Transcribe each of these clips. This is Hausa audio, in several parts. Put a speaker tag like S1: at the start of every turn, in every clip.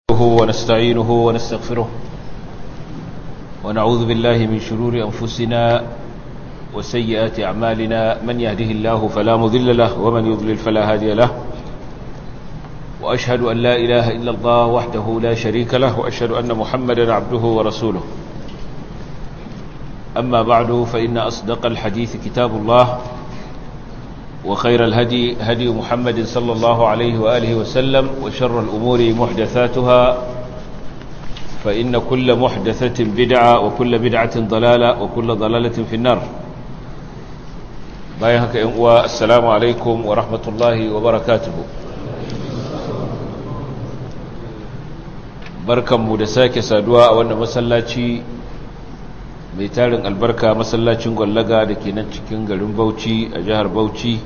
S1: نحمده ونستعينه ونستغفره ونعوذ بالله من شرور أنفسنا وسيئات أعمالنا من يهده الله فلا مذل له ومن يضلل فلا هادي له وأشهد أن لا إله إلا الله وحده لا شريك له وأشهد أن محمدا عبده ورسوله أما بعد فإن أصدق الحديث كتاب الله وخير الهدي هدي محمد صلى الله عليه وآله وسلم وشر الأمور محدثاتها فإن كل محدثة بدعة وكل بدعة ضلالة وكل ضلالة في النار بايهك إنقوى السلام عليكم ورحمة الله وبركاته بركة مدساك سادواء وأن مسلاتي mai tarin albarka masallacin gwallaga da ke nan cikin garin bauchi a jihar bauchi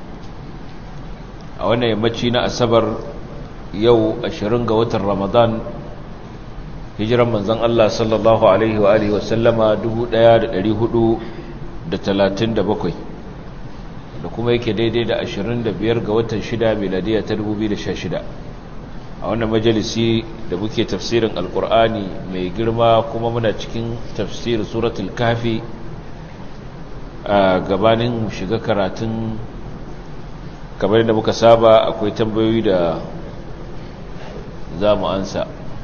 S1: a wannan yammaci na asabar yau 20 ga watan ramadan hijiran manzan Allah sallallahu alaihi wa alihi wasallama 1437 da kuma yake daidai da 25 ga watan 6 miladiya ta 2016 a wannan majalisi da muke tafsirin alkur'ani mai girma kuma muna cikin tafsirin suratul kafi a gabanin mu shiga karatun kamar da muka saba akwai tambayoyi da za mu ansa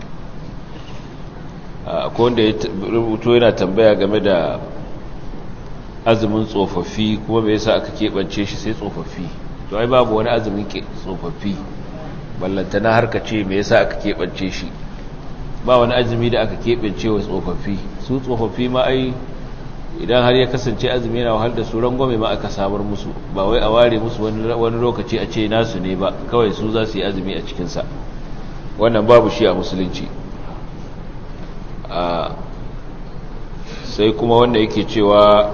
S1: akwai wanda ya rubuto yana tambaya game da azumin tsofaffi kuma bai yasa aka keɓance shi sai tsofaffi to ai babu wani azumin tsofaffi ballantana har ka ce me yasa aka keɓance shi ba wani azumi da aka keɓance wa tsofaffi su tsofaffi ma ai idan har ya kasance azumi yana wahal da su rangwame ma aka samar musu ba wai a ware musu wani lokaci a ce nasu ne ba kawai su za su yi azumi a cikinsa wannan babu shi a musulunci sai kuma wanda yake cewa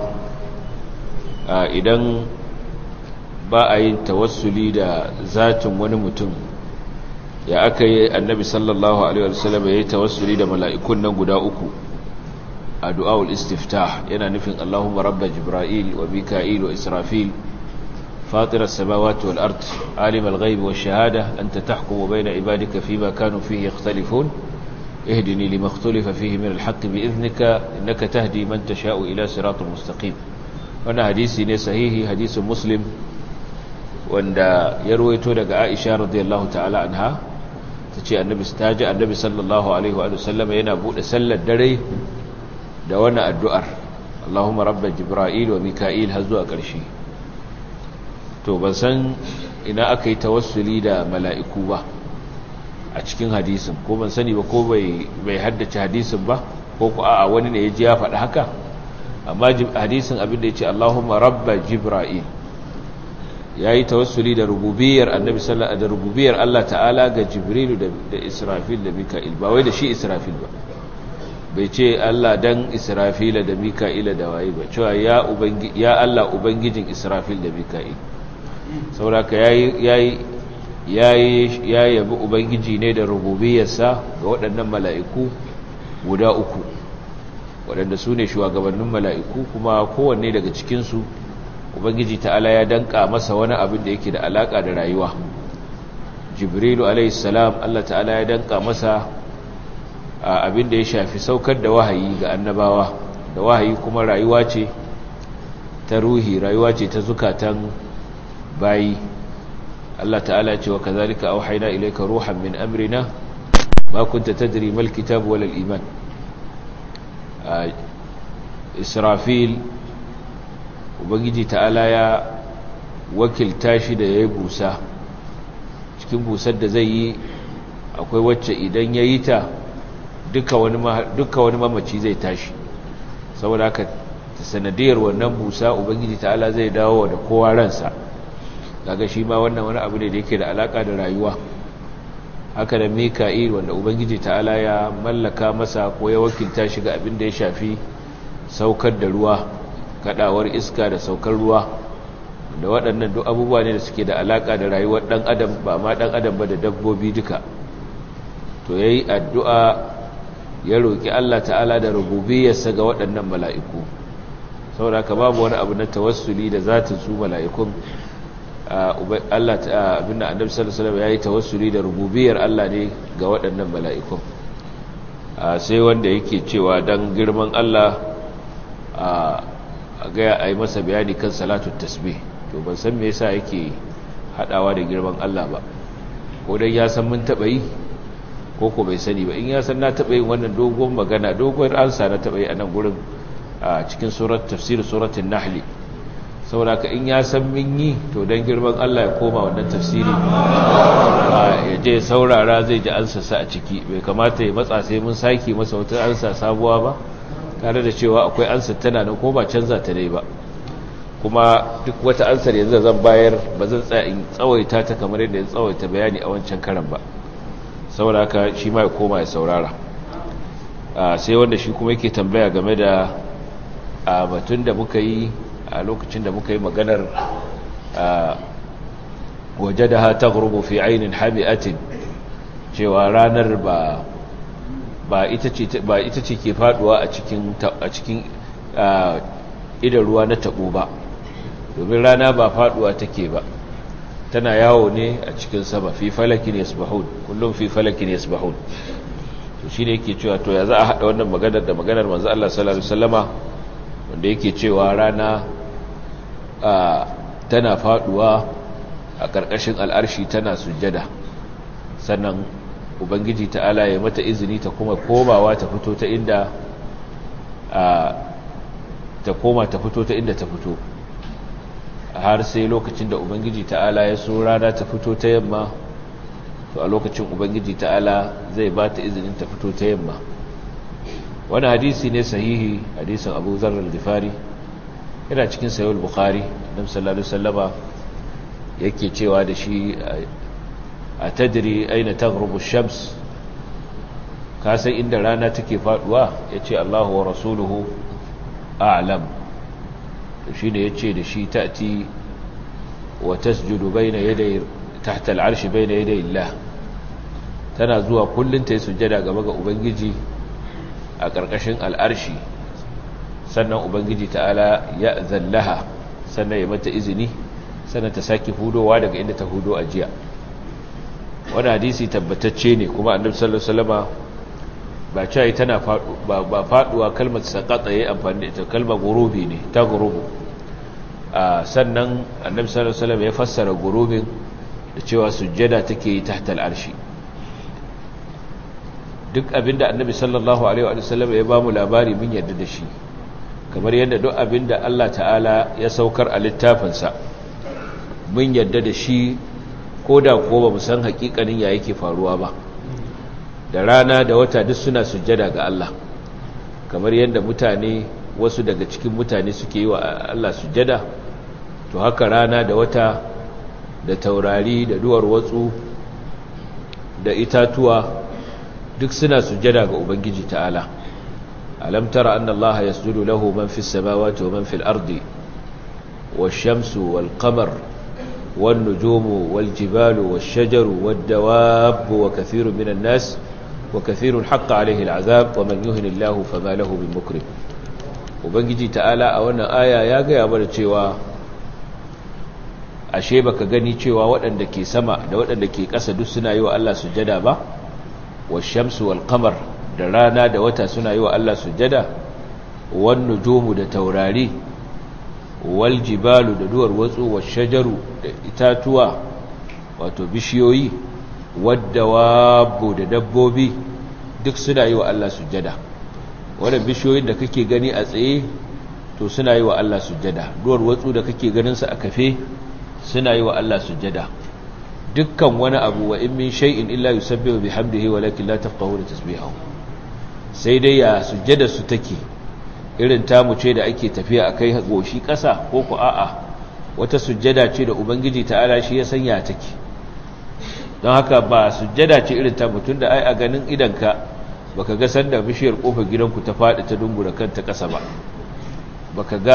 S1: idan ba a yin tawassuli da zatin wani mutum ya aka yi annabi sallallahu alaihi wasallam ya yi tawassuli da mala'ikun nan guda uku a du'awul istiftah yana nufin Allahumma rabba jibril wa mika'il wa israfil fatir as-samawati wal ard alim al-ghaib wash shahada anta tahkumu bayna ibadika fima kanu fihi yakhtalifun ihdini lima ikhtalafa fihi min al-haqq bi idhnika innaka tahdi man tasha'u ila siratal mustaqim wannan hadisi ne sahihi hadisin muslim wanda ya ruwaito daga Aisha radiyallahu ta'ala anha tace annabi taji annabi sallallahu alaihi wa sallam yana bude sallar dare da wannan addu'ar Allahumma rabb jibril wa mika'il har zuwa ƙarshe to ban san ina aka yi tawassuli da mala'iku ba a cikin hadisin ko ban sani ba ko bai bai haddace hadisin ba ko ku a'a wani ne ya ji ya faɗi haka amma hadisin abin da ya ce Allahumma rabb jibril ya yi tawassuli da rububiyar annabi sallallahu da rububiyar Allah ta'ala ga jibrilu da israfil da mika'il ba wai da shi israfil ba bai ce Allah dan israfila da mika'ila da waye ba cewa ya ubangi ya Allah ubangijin israfil da mika'il sauraka yayi yayi yayi ya yabi ubangiji ne da rububiyarsa ga waɗannan mala'iku guda uku waɗanda su ne shugabannin mala'iku kuma kowanne daga cikinsu ubangiji ta'ala ya danka masa wani abin da yake da alaka da rayuwa jibrilu alaihissalam Allah ta'ala ya danka masa abin da ya shafi saukar da wahayi ga annabawa da wahayi kuma rayuwa ce ta ruhi rayuwa ce ta zukatan bayi Allah ta'ala ce wa kazalika auhayna ilayka ruhan min amrina ma kunta tadri mal kitab wal iman israfil ubangiji ta'ala ya wakilta shi da ya yi busa cikin busar da zai yi akwai wacce idan ya yi ta duka wani mamaci zai tashi saboda haka sanadiyar wannan busa ubangiji ta'ala zai dawo da kowa ransa daga shi ma wannan wani abu ne da yake da alaka da rayuwa haka da mika'il wanda ubangiji ta'ala ya mallaka masa ko ya wakilta shi ga abin da ya shafi saukar da ruwa kadawar iska da saukar ruwa da waɗannan duk abubuwa ne da suke da alaka da rayuwar ɗan adam ba ma ɗan adam ba da dabbobi duka to yayi addu'a ya roki Allah ta'ala da rububiyarsa ga waɗannan mala'iku saboda haka babu wani abu na tawassuli da zatin su mala'ikun Allah abinda annabi sallallahu alaihi wasallam yayi tawassuli da rububiyar Allah ne ga waɗannan mala'ikun sai wanda yake cewa dan girman Allah a ga ai masa bayani kan salatut tasbih to ban san me yasa yake hadawa da girman Allah ba ko dai ya san mun taba yi ko ko bai sani ba in ya san na taba yin wannan dogon magana dogon ansa na taba yi a nan gurin a cikin surat tafsir suratul nahl saboda ka in ya san min yi to don girman Allah ya koma wannan tafsiri ya je saurara zai ji ansasa a ciki bai kamata ya matsa sai mun sake masa wata ansa sabuwa ba tare da cewa akwai ansa tana nan ko ba canza ta dai ba kuma duk wata ansar yanzu zan bayar ba zan tsaya in tsawaita ta kamar yadda ya tsawaita bayani a wancan karan ba saboda haka shi ma ya koma ya saurara sai wanda shi kuma yake tambaya game da a batun da muka yi a lokacin da muka yi maganar waje da ha ta gurubu fi ainihin hami'atin cewa ranar ba ba ita ce ke faduwa a cikin idan ruwa na tabo ba domin rana ba faduwa take ba tana yawo ne a cikin sama fi falakin yasbahun kullum fi falakin yasbahun to shi ne yake cewa to ya za a haɗa wannan maganar da maganar manzo Allah sallallahu alaihi wasallama wanda yake cewa rana tana faduwa a ƙarƙashin al'arshi tana sujjada sannan ubangiji ta'ala ya mata izini ta kuma komawa ta fito ta inda ta koma ta fito ta inda ta fito har sai lokacin da ubangiji ta'ala ya so rana ta fito ta yamma to a lokacin ubangiji ta'ala zai ba ta izinin ta fito ta yamma wani hadisi ne sahihi hadisin abu zarar gifari yana cikin sayul bukhari nam sallallahu sallama yake cewa da shi a tadiri aina taghrubu shams ka san inda rana take faduwa yace Allahu wa rasuluhu a'lam to shine yace da shi ta'ti wa tasjudu bayna yaday tahta al'arshi bayna yaday Allah tana zuwa kullun ta yi sujjada gaba ga ubangiji a ƙarƙashin al'arshi sannan ubangiji ta'ala ya zallaha sannan ya mata izini sannan ta sake hudowa daga inda ta hudo a jiya wani hadisi tabbatacce ne kuma annabi sallallahu alaihi wasallama ba cewa tana ba faduwa kalmar saqata yayi amfani da ita kalmar gurubi ne ta gurubu sannan annabi sallallahu alaihi wasallam ya fassara gurubin da cewa sujjada take yi tahta al'arshi duk abinda annabi sallallahu alaihi wasallam ya bamu labari mun yarda da shi kamar yadda duk abinda Allah ta'ala ya saukar a littafinsa mun yarda da shi ko da ko ba mu san hakikanin ya yake faruwa ba da rana da wata duk suna sujjada ga Allah kamar yadda mutane wasu daga cikin mutane suke yi wa Allah sujjada to haka rana da wata da taurari da duwar watsu da itatuwa duk suna sujjada ga Ubangiji ta'ala alam tara anna Allah yasjudu lahu man fis samawati wa man fil ardi wash-shamsu wal-qamar wan-nujumu wal-jibalu wash-shajaru wad-dawabu wa kathirun minan nas wa kathirun haqqa alayhi al-'adhab wa man yuhini Allah fama lahu min mukrim Ubangiji ta'ala a wannan aya ya ga ya bar cewa ashe baka gani cewa waɗanda ke sama da waɗanda ke ƙasa duk suna yi wa Allah sujjada ba washamsu wal qamar da rana da wata suna yi wa Allah sujjada wan nujumu da taurari wal jibalu da duwar watsu wash shajaru da itatuwa wato bishiyoyi waddawabu da dabbobi duk suna yi wa Allah sujjada wannan bishiyoyin da kake gani a tsaye to suna yi wa Allah sujjada duwar watsu da kake ganin su a kafe suna yi wa Allah sujjada dukkan wani abu wa in min shay'in illa yusabbihu bihamdihi walakin la tafqahuna tasbihahu sai dai ya sujjada su take irin tamu ce da ake tafiya akai goshi kasa ko ku a'a wata sujjada ce da ubangiji ta'ala shi ya sanya take don haka ba sujjada ce irin ta mutun da ai a ganin idanka baka ga sanda bishiyar kofar gidanku ta fadi ta dungura kanta kasa ba baka ga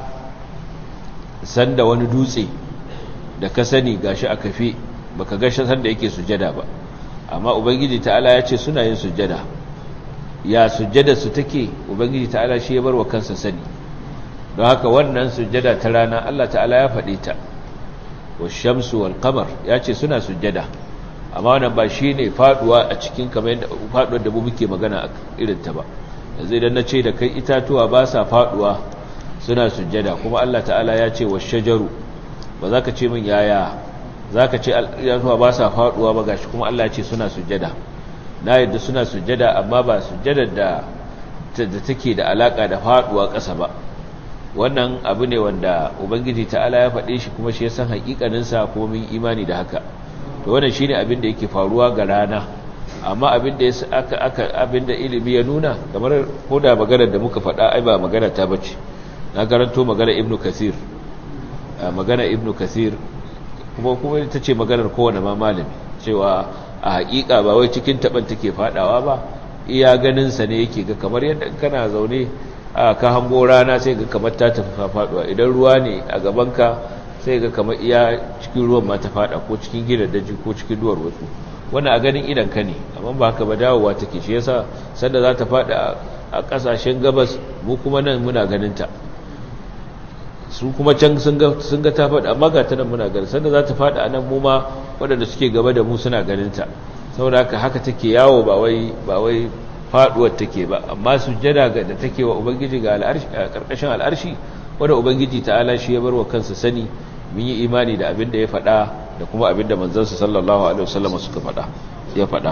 S1: sanda wani dutse da ka sani gashi a kafe baka ga sanda yake sujjada ba amma ubangiji ta'ala ya ce suna yin sujjada ya sujjada su take ubangiji ta'ala shi ya bar wa kansa sani don haka wannan sujjada ta rana Allah ta'ala ya faɗe ta washamsu wal qamar yace suna sujjada amma wannan ba shine faduwa a cikin kamar yadda faduwar da mu muke magana irin ta ba yanzu idan nace da kai itatuwa ba sa faduwa suna sujjada kuma Allah ta'ala ya ce washajaru ba za ka ce min yaya za ka ce itatuwa ba sa faduwa ba gashi kuma Allah ya ce suna sujjada na yadda suna sujjada amma ba sujjadar da da take da alaka da faduwa ƙasa ba wannan abu ne wanda ubangiji ta'ala ya faɗe shi kuma shi ya san haƙiƙaninsa kuma mun imani da haka to wannan shine abin da yake faruwa ga rana amma abin da aka aka abin da ilimi ya nuna kamar koda maganar da muka faɗa ai ba magana ta bace na garanto magana ibnu kasir magana ibnu kasir kuma kuma ita ce maganar kowane ma malami cewa a haƙiƙa ba wai cikin taban take faɗawa ba iya ganin sa ne yake ga kamar yadda kana zaune a ka hango rana sai ga kamar ta tafi faduwa idan ruwa ne a gabanka sai ga kamar iya cikin ruwan ma ta fada ko cikin gidan daji ko cikin duwar wasu wannan a ganin idan ka ne amma ba haka ba dawowa take shi yasa sanda za ta fada a kasashen gabas mu kuma nan muna ganin ta su kuma can sun ga sun ga ta fada amma ga ta nan muna ganin sanda za ta fada a nan mu ma waɗanda suke gaba da mu suna ganin ta saboda haka haka take yawo ba wai ba wai faduwar take ba amma sujjada da take wa ubangiji ga al'arshi a karkashin al'arshi wanda ubangiji ta'ala shi ya barwa kansa sani mun yi imani da abin da ya faɗa da kuma abin da manzansa sallallahu alaihi wasallam suka faɗa ya faɗa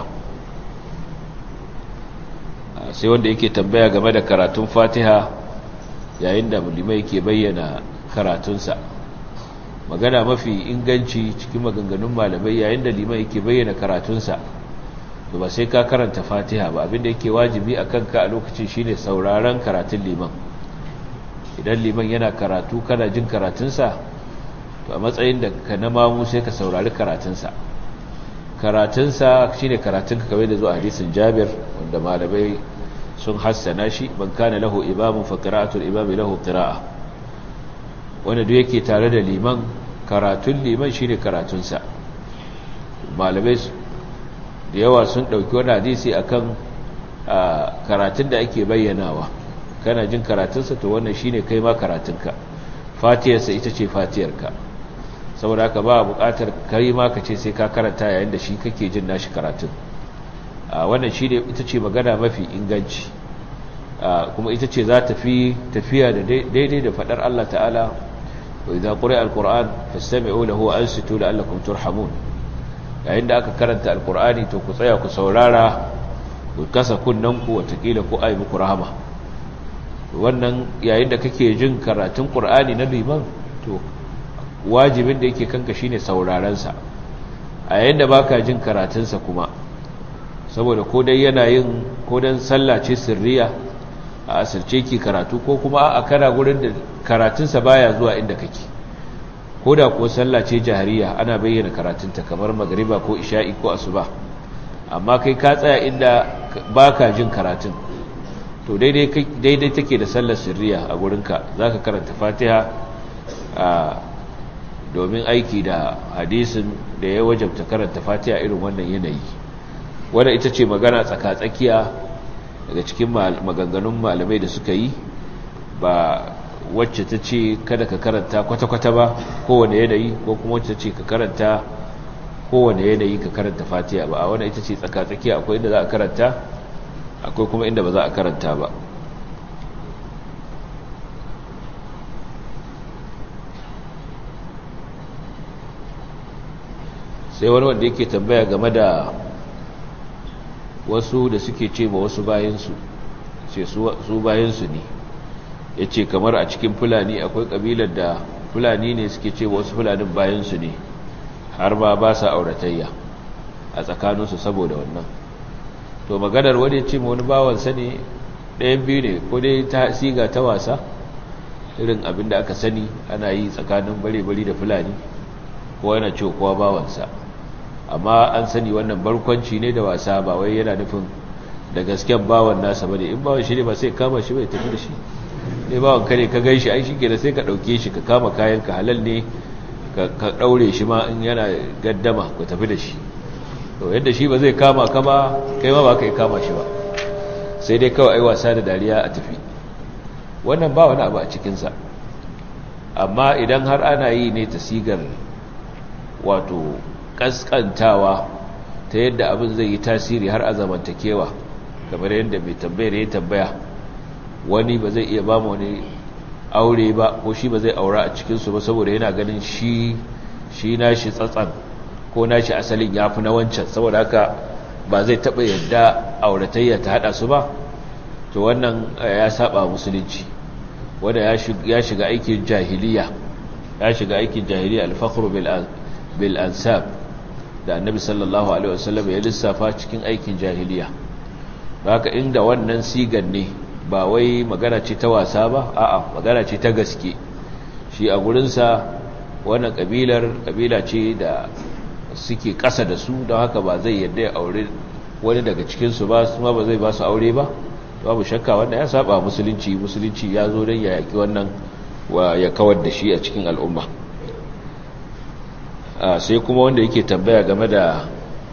S1: sai wanda yake tambaya game da karatun Fatiha yayin da mulimai yake bayyana karatunsa magana mafi inganci cikin maganganun malamai yayin da liman yake bayyana karatunsa to ba sai ka karanta fatiha ba abinda yake wajibi a kanka a lokacin shine sauraron karatun liman idan liman yana karatu kana jin karatunsa to a matsayin da ka na mamu sai ka saurari karatunsa karatunsa shine karatunka kawai da zuwa hadisin jabir wanda malamai sun hassana shi ban kana lahu imamun fa qira'atul imami lahu qira'a wanda duk yake tare da liman karatun liman shine karatunsa malamai da yawa sun ɗauki wani hadisi akan karatun da ake bayyanawa kana jin karatunsa to wannan shine kai ma karatunka fatiyarsa ita ce fatiyarka saboda haka ba buƙatar kai ma ka ce sai ka karanta yayin da shi kake jin nashi karatun wannan shine ita ce magana mafi inganci kuma ita ce za ta fi tafiya da daidai da faɗar Allah ta'ala wa idza quri'a al-qur'an fastami'u lahu wa ansitu la'allakum turhamun yayin da aka karanta alkur'ani to ku tsaya ku saurara ku kasa kunnanku watakila ku ai muku rahama wannan yayin da kake jin karatun qur'ani na liman to wajibin da yake kanka shine sauraron sa a yayin da baka jin karatun sa kuma saboda ko dai yana yin ko dan sallah ce sirriya a asirce ki karatu ko kuma a kana gurin da karatun sa baya zuwa inda kake ko da kuwa sallah ce jahariya ana bayyana karatunta kamar magariba ko isha'i ko asuba amma kai ka tsaya inda baka jin karatun to daidai daidai take da sallar sirriya a gurinka zaka karanta fatiha a domin aiki da hadisin da ya wajabta karanta fatiha irin wannan yanayi wanda ita ce magana tsaka-tsakiya daga cikin maganganun malamai da suka yi ba wacce ta ce kada ka karanta kwata-kwata ba kowane yanayi ko kuma wacce ce ka karanta kowane yanayi ka karanta fatiha ba a wani ita ce tsaka-tsaki akwai inda za a karanta akwai kuma inda ba za a karanta ba sai wani wanda yake tambaya game da wasu da suke ce ma wasu bayansu ce su bayansu ne ya ce kamar a cikin fulani akwai ƙabilar da fulani ne suke ce wasu fulanin bayansu ne har ma ba sa auratayya a tsakaninsu saboda wannan to maganar wani ce ma wani bawansa ne ɗayan biyu ne ko dai ta siga ta wasa irin abin da aka sani ana yi tsakanin bare-bari da fulani ko yana ce kowa bawansa amma an sani wannan barkwanci ne da wasa ba wai yana nufin da gasken bawan nasa bane in bawan shi ne ba sai kama shi bai tafi da shi ne bawan ka ne ka gan shi ai shi da sai ka ɗauke shi ka kama kayan ka halal ne ka ɗaure shi ma in yana gaddama ku tafi da shi to yadda shi ba zai kama ka ba kai ma ba ka yi kama shi ba sai dai kawai ai wasa da dariya a tafi wannan ba wani abu a cikinsa amma idan har ana yi ne ta sigar wato kaskantawa ta yadda abin zai yi tasiri har a zamantakewa kamar yadda mai tambayar ya tambaya wani ba zai iya ba mu wani aure ba ko shi ba zai aura a cikinsu ba saboda yana ganin shi shi nashi tsatsan ko nashi asalin ya fi na wancan saboda haka ba zai taɓa yadda auratayya ta haɗa su ba to wannan ya saba musulunci wanda ya shiga aikin jahiliya ya shiga aikin jahiliya alfakhru bil ansab da annabi sallallahu alaihi wasallam ya lissafa cikin aikin jahiliya haka inda wannan sigan ne ba wai magana ce ta wasa ba a'a magana ce ta gaske shi a gurinsa wannan kabilar kabila ce da suke ƙasa da su don haka ba zai yadda ya aure wani daga cikinsu ba su ma ba zai ba su aure ba babu shakka wanda ya saba musulunci musulunci ya zo don ya yaki wannan wa ya kawar da shi a cikin al'umma sai kuma wanda yake tambaya game da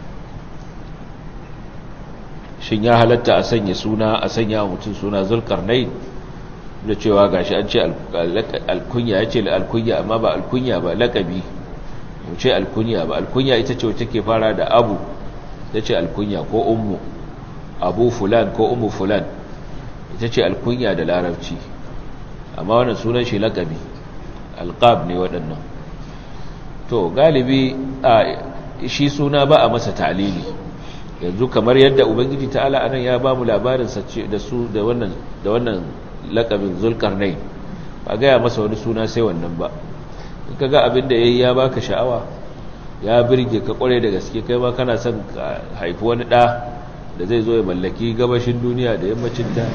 S1: shin ya halatta a sanya suna a sanya mutum suna zulkarnai da cewa gashi an ce alkunya ya ce alkunya amma ba alkunya ba lakabi mu ce alkunya ba alkunya ita ce wacce ke fara da abu ita ce alkunya ko ummu abu fulan ko ummu fulan ita ce alkunya da larabci amma wannan sunan shi lakabi alqab ne waɗannan to galibi a shi suna ba a masa ta'lili yanzu kamar yadda ubangiji ta'ala anan ya ba mu labarin sace da su da wannan da wannan lakabin zulkarnain ba ga ya masa wani suna sai wannan ba in kaga abin da yayi ya baka sha'awa ya birge ka kware da gaske kai ma kana son ka haifi wani da da zai zo ya mallaki gabashin duniya da yammacin ta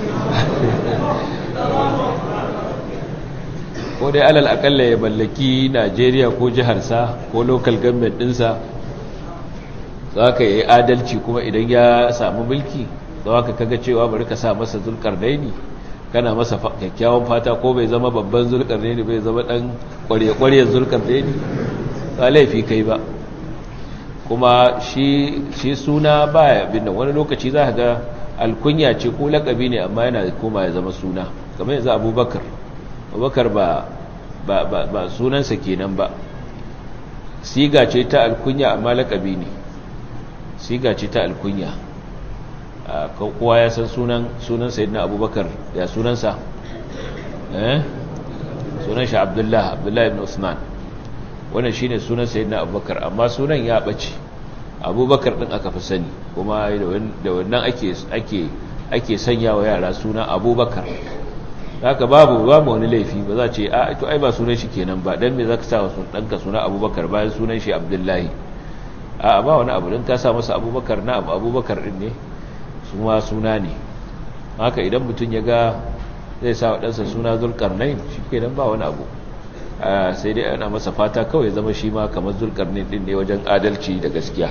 S1: ko dai alal akalla ya mallaki Najeriya ko jiharsa ko local government dinsa za ka yi adalci kuma idan ya samu mulki za ka kaga cewa bari ka sa masa zulkarnaini kana masa kyakkyawan fata ko bai zama babban zulkarnaini bai zama dan kwarye-kwarye zulkarnaini ba laifi kai ba kuma shi shi suna baya binnan wani lokaci za ka ga alkunya ce ko lakabi ne amma yana koma ya zama suna kamar yanzu abubakar abubakar ba ba ba sunansa kenan ba siga ce ta alkunya amma lakabi ne siga ce ta alkunya kowa ya san sunan sunan sayyidina abubakar ya sunansa eh sunan shi abdullah abdullah ibn usman wannan shine sunan sayyidina abubakar amma sunan ya bace abubakar din aka fi sani kuma da wannan ake ake ake sanya wa yara suna abubakar haka babu babu wani laifi ba za ce a to ai ba sunan shi kenan ba dan me zaka sa wa danka suna abubakar bayan sunan shi abdullahi a ba wani abu don ka sa masa abubakar na abu abubakar din ne su ma suna ne haka idan mutum ya ga zai sa waɗansa suna zulkarnain shi ke ba wani abu sai dai ana masa fata kawai zama shi ma kamar zulkarnain din ne wajen adalci da gaskiya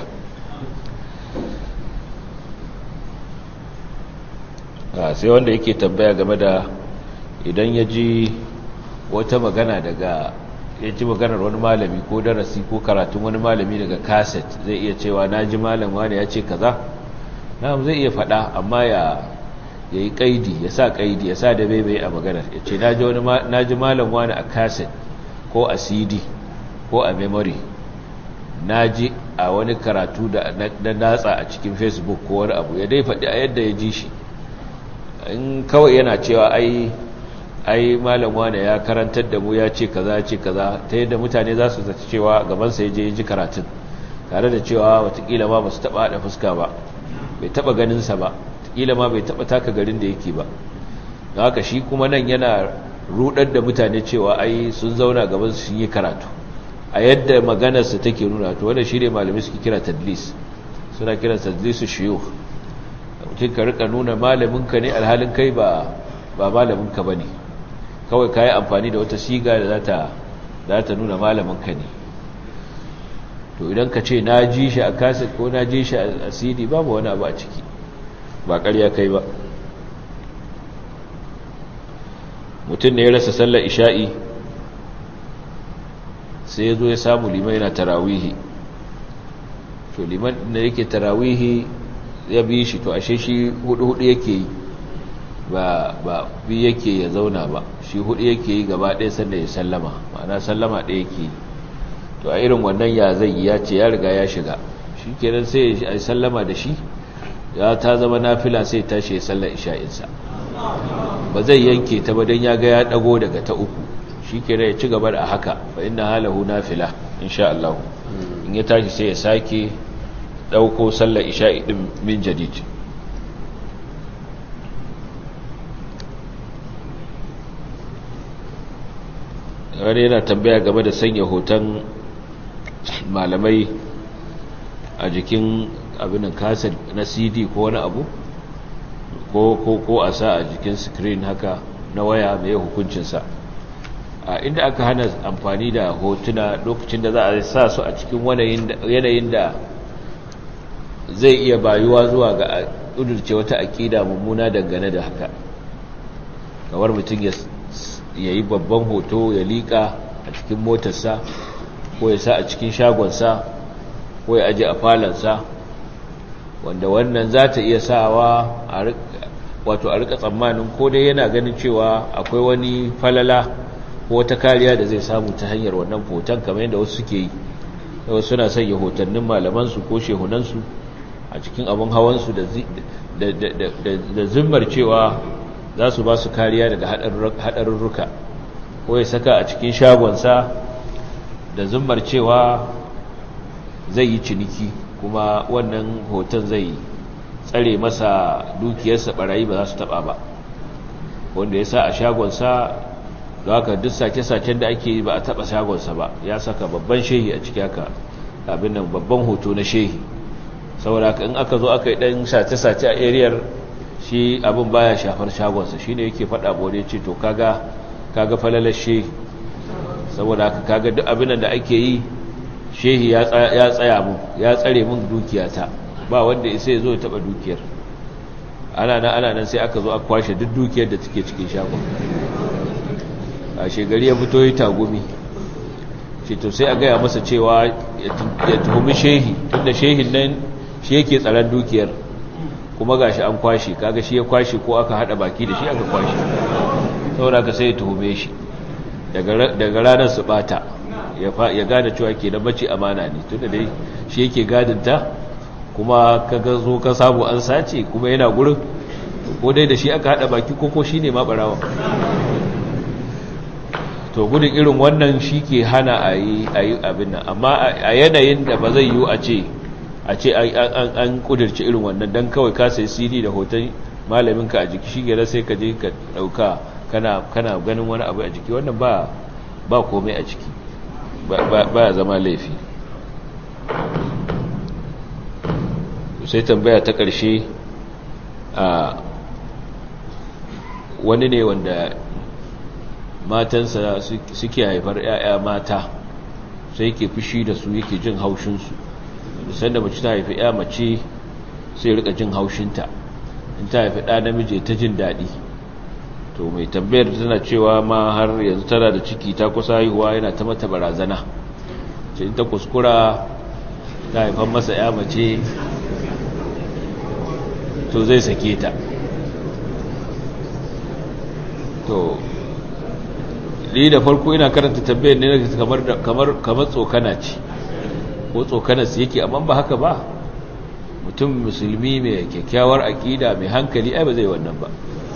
S1: sai wanda yake tambaya game da idan ya ji wata magana daga ya ji maganar wani malami ko darasi ko karatun wani malami daga kaset zai iya cewa na ji malam wani ya ce kaza na zai iya faɗa amma ya ya yi ƙaidi ya sa ƙaidi ya sa da bebe a maganar ya ce na ji malam wani a kaset ko a cd ko a memory na ji a wani karatu da natsa a cikin facebook ko wani abu ya dai faɗi a yadda ya ji shi in kawai yana cewa ai ai malam wane ya karantar da mu ya ce kaza ya ce kaza ta yadda mutane za su zaci cewa gabansa ya je ya ji karatun tare da cewa watakila ma ba su taɓa haɗa fuska ba bai taɓa ganinsa ba watakila ma bai taɓa taka garin da yake ba don haka shi kuma nan yana rudar da mutane cewa ai sun zauna gaban sun yi karatu a yadda maganarsa take nuna to wanda shi ne malamai suke kira tadlis suna kiran tadlisu shiyu mutum ka rika nuna malaminka ne alhalin kai ba ba malaminka ba ne kawai ka yi amfani da wata siga da za ta nuna malaminka ne to idan ka ce na ji shi a kaset ko na ji shi a cd babu wani abu a ciki ba ƙarya kai ba mutum ne ya rasa sallar isha'i sai ya zo ya samu liman yana tarawihi to liman da yake tarawihi ya bi shi to ashe shi hudu-hudu yake yi ba ba bi yake ya zauna ba shi hudu yake yi gaba ɗaya sanda ya sallama ma'ana sallama ɗaya yake yi to a irin wannan ya zai ya ce ya riga ya shiga shi kenan sai ya yi sallama da shi ya ta zama nafila sai tashi ya sallar isha'insa ba zai yanke ta ba don ya ga ya dago daga ta uku shi kenan ya ci gaba da haka fa inna halahu nafila insha Allah in ya tashi sai ya sake dauko sallar isha'i din min jadid wani yana tambaya game da sanya hoton malamai a jikin abinan kasar na cd ko wani abu ko ko ko a sa a jikin screen haka na waya mai hukuncinsa a inda aka hana amfani da hotuna lokacin da za a sa su a cikin yanayin da zai iya bayuwa zuwa ga ƙudurce wata aƙida mummuna dangane da haka kamar mutum ya yi babban hoto ya liƙa a cikin motarsa ko ya sa a cikin shagonsa ko ya aje a falansa wanda wannan za ta iya sawa wato a rika tsammanin ko dai yana ganin cewa akwai wani falala ko wata kariya da zai samu ta hanyar wannan hoton kamar yadda wasu suke yi wasu suna sanya hotannin malamansu ko shehunansu a cikin abin hawansu da zimmar cewa za su ba su kariya daga haɗarurruka ko ya saka a cikin shagonsa da zimmar cewa zai yi ciniki kuma wannan hoton zai tsare masa dukiyarsa barayi ba za su taba ba wanda ya sa a shagonsa da haka duk sake-saken da ake yi ba a taba shagonsa ba ya saka babban shehi a ciki haka abin nan babban hoto na shehi saboda in aka zo aka yi dan sace-sace a ariyar shi abin baya shafar shagonsa shi ne yake faɗa bode ce to kaga kaga falalar shehi saboda haka kaga duk abin da ake yi shehi ya tsaya mun ya tsare mun dukiyata ba wanda isa ya zo ya taba dukiyar ana nan ana nan sai aka zo aka kwashe duk dukiyar da take cikin shagon a shegari ya fito yi tagumi ce to sai a gaya masa cewa ya tuhumi shehi tunda shehin nan shi yake tsaron dukiyar kuma gashi an kwashe kaga shi ya kwashe ko aka hada baki da shi aka kwashe saboda ka sai ya tuhume shi daga ranar su bata ya gane cewa ke da mace amana ne tunda dai shi yake gadinta kuma kaga zo ka samu an sace kuma yana gurin ko dai da shi aka hada baki ko ko shine ma barawa to gudun irin wannan shi ke hana a yi abin nan amma a yanayin da ba zai yiwu a ce a ce an kudirce irin wannan don kawai ka sai cd da hoton malaminka a jiki shi gera sai ka je ka dauka kana ganin wani abu a jiki wannan ba ba komai a ciki ba ya zama laifi sai tambaya ta ƙarshe a wani ne wanda matansa suke haifar 'ya'ya mata sai ke fushi da su yake jin haushinsu sanda mace ta haifi 'ya mace sai rika jin haushinta in ta haifi ɗa namiji ta jin daɗi to mai tambayar tana cewa ma har yanzu tana da ciki ta kusa haihuwa yana ta mata barazana ce in ta kuskura ta haifan masa 'ya mace to zai sake ta to ni da farko ina karanta tambayar ne kamar kamar kamar tsokana ce ko tsokana su yake amma ba haka ba mutum musulmi mai kyakkyawar aqida mai hankali ai ba zai wannan ba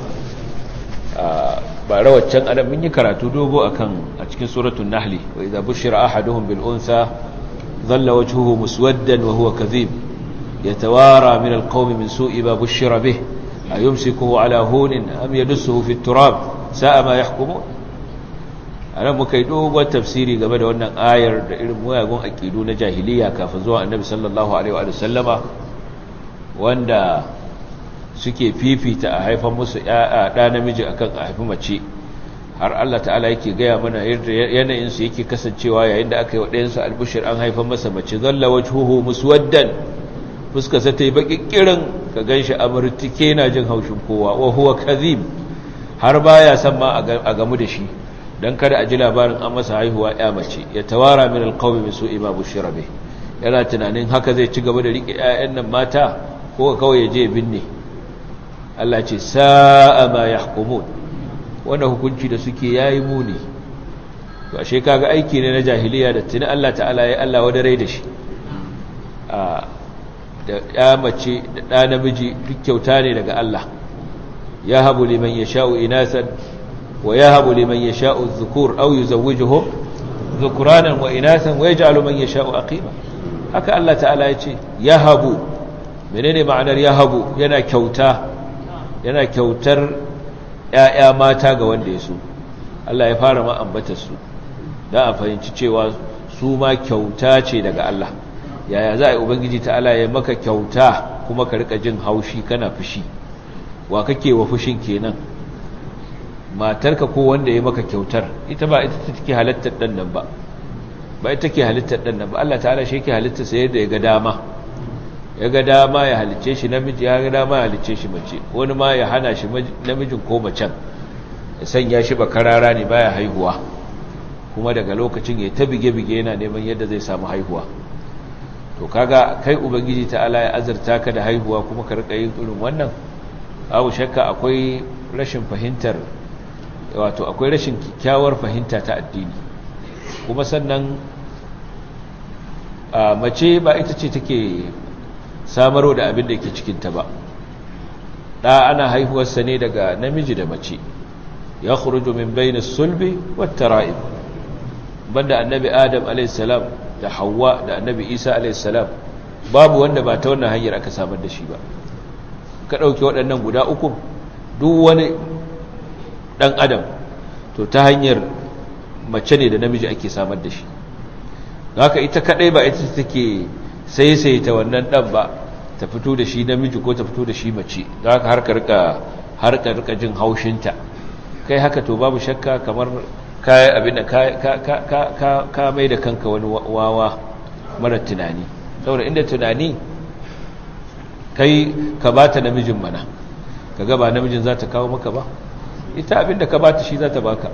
S1: ba rawaccan adam mun yi karatu dogo akan a cikin suratul nahli wa idza bushira ahaduhum bil unsa dhalla wajhuhu muswaddan wa huwa kadhib yatawara min al qawmi min su'i ma bushira bih ayumsikuhu ala hunin am yadussuhu fi turab sa'a ma yahkumun anan muka yi dogon tafsiri game da wannan ayar da irin muyagun aqidu na jahiliya kafin zuwa annabi sallallahu alaihi wa sallama wanda suke fifita a haifan musu ɗa namiji akan a haifi mace har Allah ta'ala yake gaya mana yadda yanayinsu yake kasancewa yayin da aka yi waɗayensu albushir an haifan masa mace zalla wajhuhu muswaddan fuskarsa ta yi baƙiƙirin ka gan shi amurtike na jin haushin kowa wa huwa kazim har baya san ma a gamu da shi don kada a ji labarin an masa haihuwa ya mace ya tawara min alqawmi min su'i ma bushira bih yana tunanin haka zai ci gaba da rike ƴaƴan nan mata ko kawai ya je binne Allah ce sa'a ma yahkumun wannan hukunci da suke yayi muni to ashe kaga aiki ne na jahiliya da tuni Allah ta'ala ya Allah wadare da shi a da ya mace da ɗa namiji duk kyauta ne daga Allah ya habu liman yasha'u inasan wa ya habu liman yasha'u dhukur aw yuzawwijuhum dhukuranan wa inasan wa yaj'alu man yasha'u aqima haka Allah ta'ala ya ce ya habu menene ma'anar ya habu yana kyauta yana kyautar ‘ya'ya mata ga wanda ya so Allah ya fara ma ambata su da a fahimci cewa su ma kyauta ce daga Allah yaya za a yi ubangiji ta'ala ya maka kyauta kuma ka rika jin haushi kana fushi wa kake wa fushin kenan matarka ko wanda ya maka kyautar ita ba ita take halittar dan nan ba ba ita take halittar dan nan ba Allah ta'ala shi yake halittar sa yadda ya ga dama ya ga dama ya halicce shi namiji ya ga dama ya halicce shi mace wani ma ya hana shi namijin ko macen ya sanya shi ba karara ne baya haihuwa kuma daga lokacin ya ta bige-bige yana neman yadda zai samu haihuwa to kaga kai ubangiji ta'ala ya azurta ka da haihuwa kuma ka rika yin irin wannan abu shakka akwai rashin fahimtar wato akwai rashin kyakkyawar fahimta ta addini kuma sannan a mace ba ita ce take samarwa da abin da ke cikinta ba ɗa ana haihuwarsa ne daga namiji da mace ya kuruju min bayin sulbi wata ra'ib banda annabi adam alaihissalam da hawa da annabi isa alaihissalam babu wanda ba ta wannan hanyar aka samar da shi ba ka ɗauki waɗannan guda uku duk wani ɗan adam to ta hanyar mace ne da namiji ake samar da shi haka ita kaɗai ba ita take sai ta wannan ɗan ba ta fito da shi namiji ko ta fito da shi mace za ka harka rika jin haushinta kai haka to babu shakka kamar kayan abin da ka mai da kanka wani wawa mara tunani saboda inda tunani kai ka ba ta namijin mana ka gaba namijin za ta kawo maka ba ita abin da ka ba ta shi za ta baka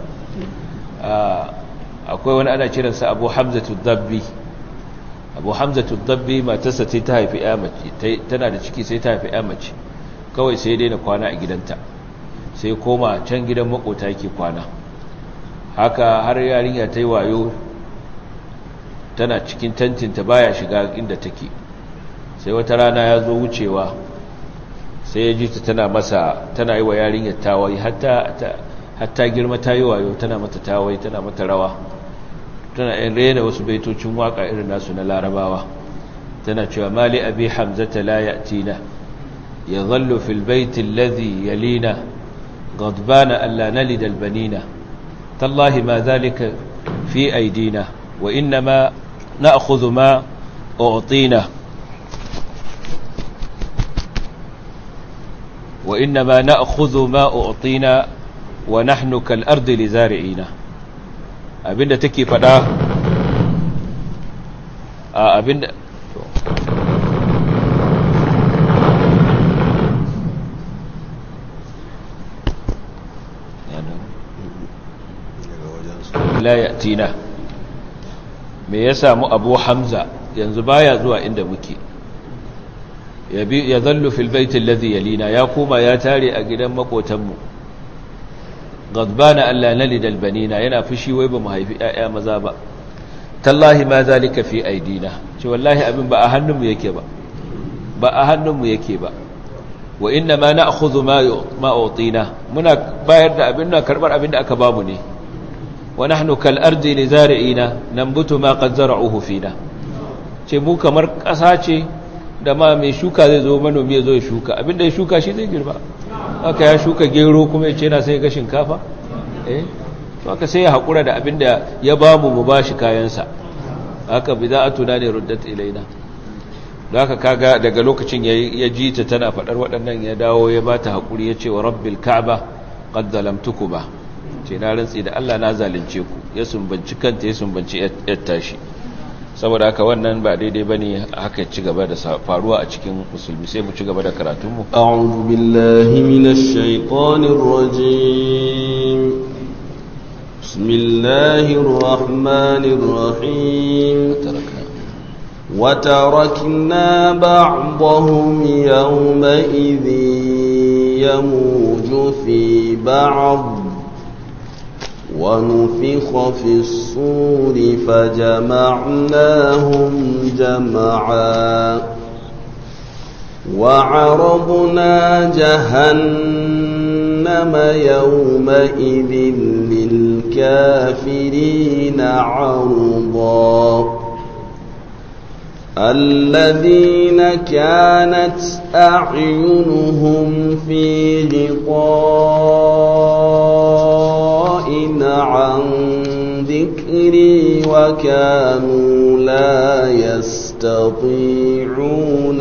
S1: akwai wani ana kiransa abu hamzatu dabbi abu hamzatu dabbi matarsa sai ta haifi ya mace tana da ciki sai ta haifi ya mace kawai sai daina kwana a gidanta sai koma can gidan makota yake kwana haka har yarinya ta yi wayo tana cikin tantinta baya shiga inda take sai wata rana ya zo wucewa sai ya ji ta tana masa tana yi wa yarinyar tawayi hatta girma ta yi wayo tana mata tawayi tana mata rawa tana yin rena wasu baitocin waka irin nasu na larabawa tana cewa mali abi hamzata la ya'tina yadhallu fil baiti alladhi yalina ghadbana alla nalid albanina tallahi ma dhalika fi aydina wa inma na'khudhu ma u'tina wa inma na'khudhu ma u'tina wa nahnu kal ardi lizari'ina abinda take fada a abinda la yatina me ya samu abu hamza yanzu baya zuwa inda muke ya zallu fil baitin ladhi yalina ya koma ya tare a gidan makotanmu غضبان ألا نلد البنين yana fushi wai ba mu haifi ƴaƴa maza ba tallahi ma zalika fi aidina ce wallahi abin ba a hannunmu yake ba ba a hannunmu yake ba wa inna ma na'khudhu ma ma utina muna bayar da abin da karbar abin da aka bamu ne wa nahnu kal ardi li zari'ina nambutu ma qad zara'uhu fina ce mu kamar ƙasa ce da ma mai shuka zai zo manomi ya zo ya shuka abinda ya shuka shi zai girba aka ya shuka gero kuma ya ce na sai ga shinkafa eh to aka sai ya haƙura da abinda ya ba mu mu ba shi kayansa haka bida'atuna ne ruddat ilaina da haka kaga daga lokacin ya ji ta tana faɗar waɗannan ya dawo ya ba ta haƙuri ya ce wa rabbil ka'aba qad zalamtukuma ce na rantsi da Allah na zalunce ku ya sumbanci kanta ya sumbanci yar tashi saboda haka wannan ba daidai ba ne haka ci gaba da faruwa a cikin musulmi sai mu ci gaba da karatunmu
S2: a'udhu billahi minash shaitanir rajim bismillahir rahmanir rahim وتركنا بعضهم يومئذ يموج في بعض ونفخ في الصور فجمعناهم جمعا وعرضنا جهنم يومئذ للكافرين عرضا الذين كانت أعينهم في غطاء عن ذكري وكانوا لا يستطيعون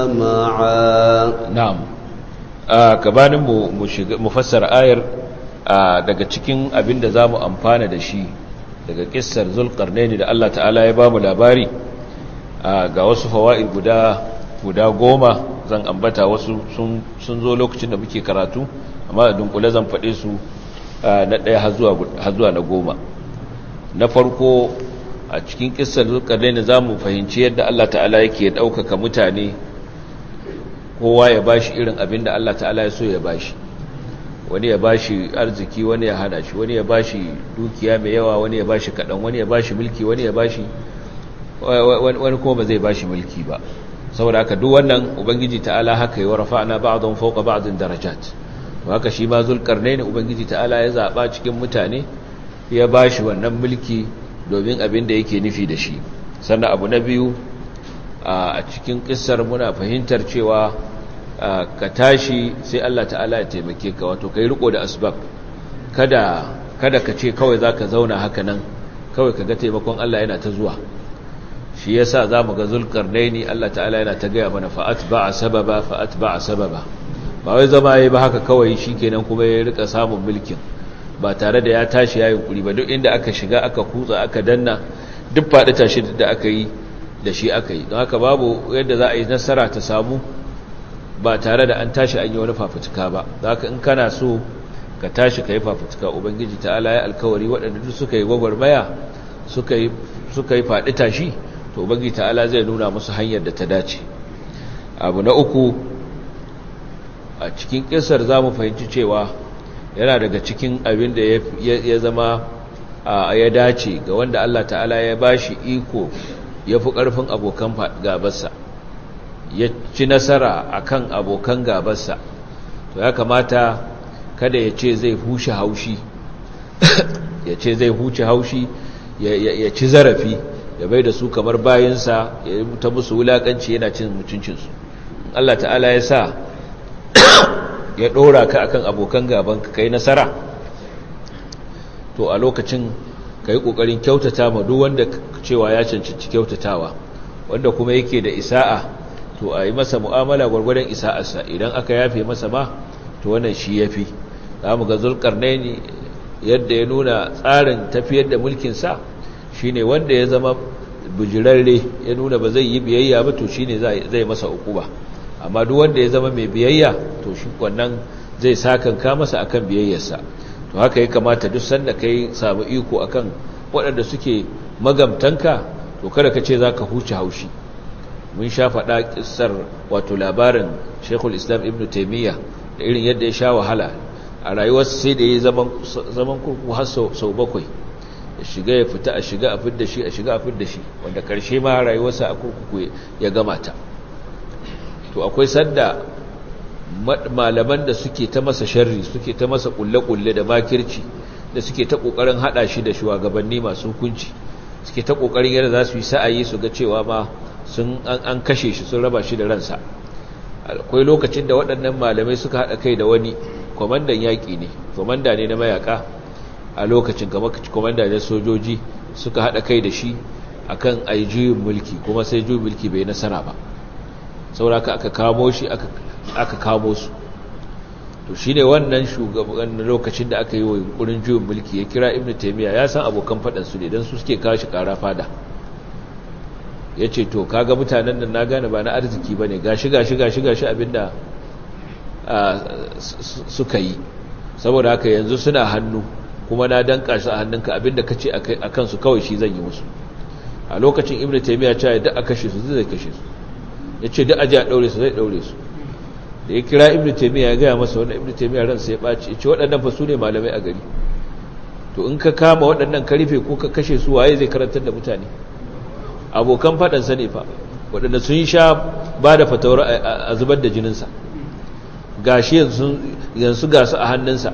S2: سمعا
S1: na'am gabanin mu mu fassara ayar daga cikin abin da zamu amfana da shi daga kissar zulqarnaini da Allah ta'ala ya bamu labari ga wasu fawaid guda guda goma zan ambata wasu sun sun zo lokacin da muke karatu amma da dunkule zan faɗe su na ɗaya har zuwa har zuwa na goma na farko a cikin kissar zulqarnaini zamu fahimci yadda Allah ta'ala yake ɗaukaka mutane kowa ya bashi irin abin da Allah ta'ala ya so ya bashi wani ya bashi arziki wani ya hana shi wani ya bashi dukiya mai yawa wani ya bashi kaɗan wani ya bashi mulki wani ya bashi wani kuma ba zai bashi mulki ba saboda haka duk wannan ubangiji ta'ala haka yi wa rafa'na ba'dhum fawqa ba'dhin darajat to haka shi ma zulkarnaini ubangiji ta'ala ya zaba cikin mutane ya bashi wannan mulki domin abin da yake nufi da shi sannan abu na biyu a cikin kissar muna fahimtar cewa ka tashi sai Allah ta'ala ya taimake ka wato kai riko da asbab kada kada ka ce kawai zaka zauna haka nan kawai kaga taimakon Allah yana ta zuwa shi yasa zamu ga zulkarnaini Allah ta'ala yana ta gaya mana fa atba'a sababa fa atba'a sababa ba wai zama yayi ba haka kawai shikenan kuma ya rika samun mulkin ba tare da ya tashi yayin kuri ba duk inda aka shiga aka kutsa aka danna duk faɗi tashi da aka yi da shi aka yi don haka babu yadda za a yi nasara ta samu ba tare da an tashi an yi wani fafutuka ba za ka in kana so ka tashi ka yi fafutuka ubangiji ta'ala ya alkawari waɗanda duk suka yi gwagwarmaya suka yi faɗi tashi to ubangiji ta'ala zai nuna musu hanyar da ta dace abu na uku a cikin ƙisar za mu fahimci cewa yana daga cikin abin da ya zama ya dace ga wanda Allah ta'ala ya bashi iko ya fi ƙarfin abokan gabarsa ya ci nasara a kan abokan gabarsa to ya kamata kada ya ce zai hushe haushi ya ce zai huce haushi ya ci zarafi ya bai da su kamar bayansa ya ta musu wulaƙanci yana cin mutuncinsu Allah ta'ala ya sa ya ɗora ka akan abokan gaban ka kai nasara to a lokacin ka yi ƙoƙarin kyautata ma duk wanda cewa ya cancanci kyautatawa wanda kuma yake da isa'a to a yi masa mu'amala gwargwadon isa'arsa idan aka yafe masa ma to wannan shi ya fi za mu ga zulkarnaini yadda ya nuna tsarin tafiyar da mulkinsa shi ne wanda ya zama bujirarre ya nuna ba zai yi biyayya ba to shi ne zai masa ukuba amma duk wanda ya zama mai biyayya to shi wannan zai sakanka masa akan biyayyarsa to haka ya kamata duk sanda kai samu iko akan waɗanda suke magamtanka to kada ka ce za ka huce haushi mun sha faɗa ƙisar wato labarin shekul islam ibn taimiyya da irin yadda ya sha wahala a rayuwarsa sai da ya yi zaman kurku har sau bakwai ya shiga ya fita a shiga a fidda shi a shiga a fidda shi wanda ƙarshe ma rayuwarsa a kurkuku ya gama ta to akwai sanda malaman da suke ta masa sharri suke ta masa kulle-kulle da makirci da suke ta kokarin hada shi da shugabanni masu hukunci suke ta kokarin yadda za su yi sa'ayi su ga cewa ma sun an kashe shi sun raba shi da ransa akwai lokacin da waɗannan malamai suka hada kai da wani kwamandan yaƙi ne kwamanda ne na mayaka a lokacin kamar kwamanda ne sojoji suka hada kai da shi akan ayi juyin mulki kuma sai juyin mulki bai nasara ba sauraka aka kamo shi aka kamo su to shi ne wannan shugaban lokacin da aka yi wa yunkurin juyin mulki ya kira ibn taimiyya ya san abokan faɗansu ne don su suke kashi ƙara fada ya ce to kaga mutanen nan na gane ba na arziki ba ne gashi gashi gashi gashi abinda suka yi saboda haka yanzu suna hannu kuma na danka su a hannunka abinda ka ce a kansu kawai shi zan yi musu a lokacin ibn taimiyya cewa da aka kashe su zai kashe su ya ce duk aji a ɗaure su zai ɗaure su da ya kira ibn taimiyya ya gaya masa wanda ibn taimiyya ransa ya ɓaci ya ce waɗannan fa su ne malamai a gari to in ka kama waɗannan karfe ko ka kashe su waye zai karantar da mutane abokan faɗansa ne fa waɗanda sun sha ba da fatawar a zubar da jininsa gashi yanzu gasu a hannunsa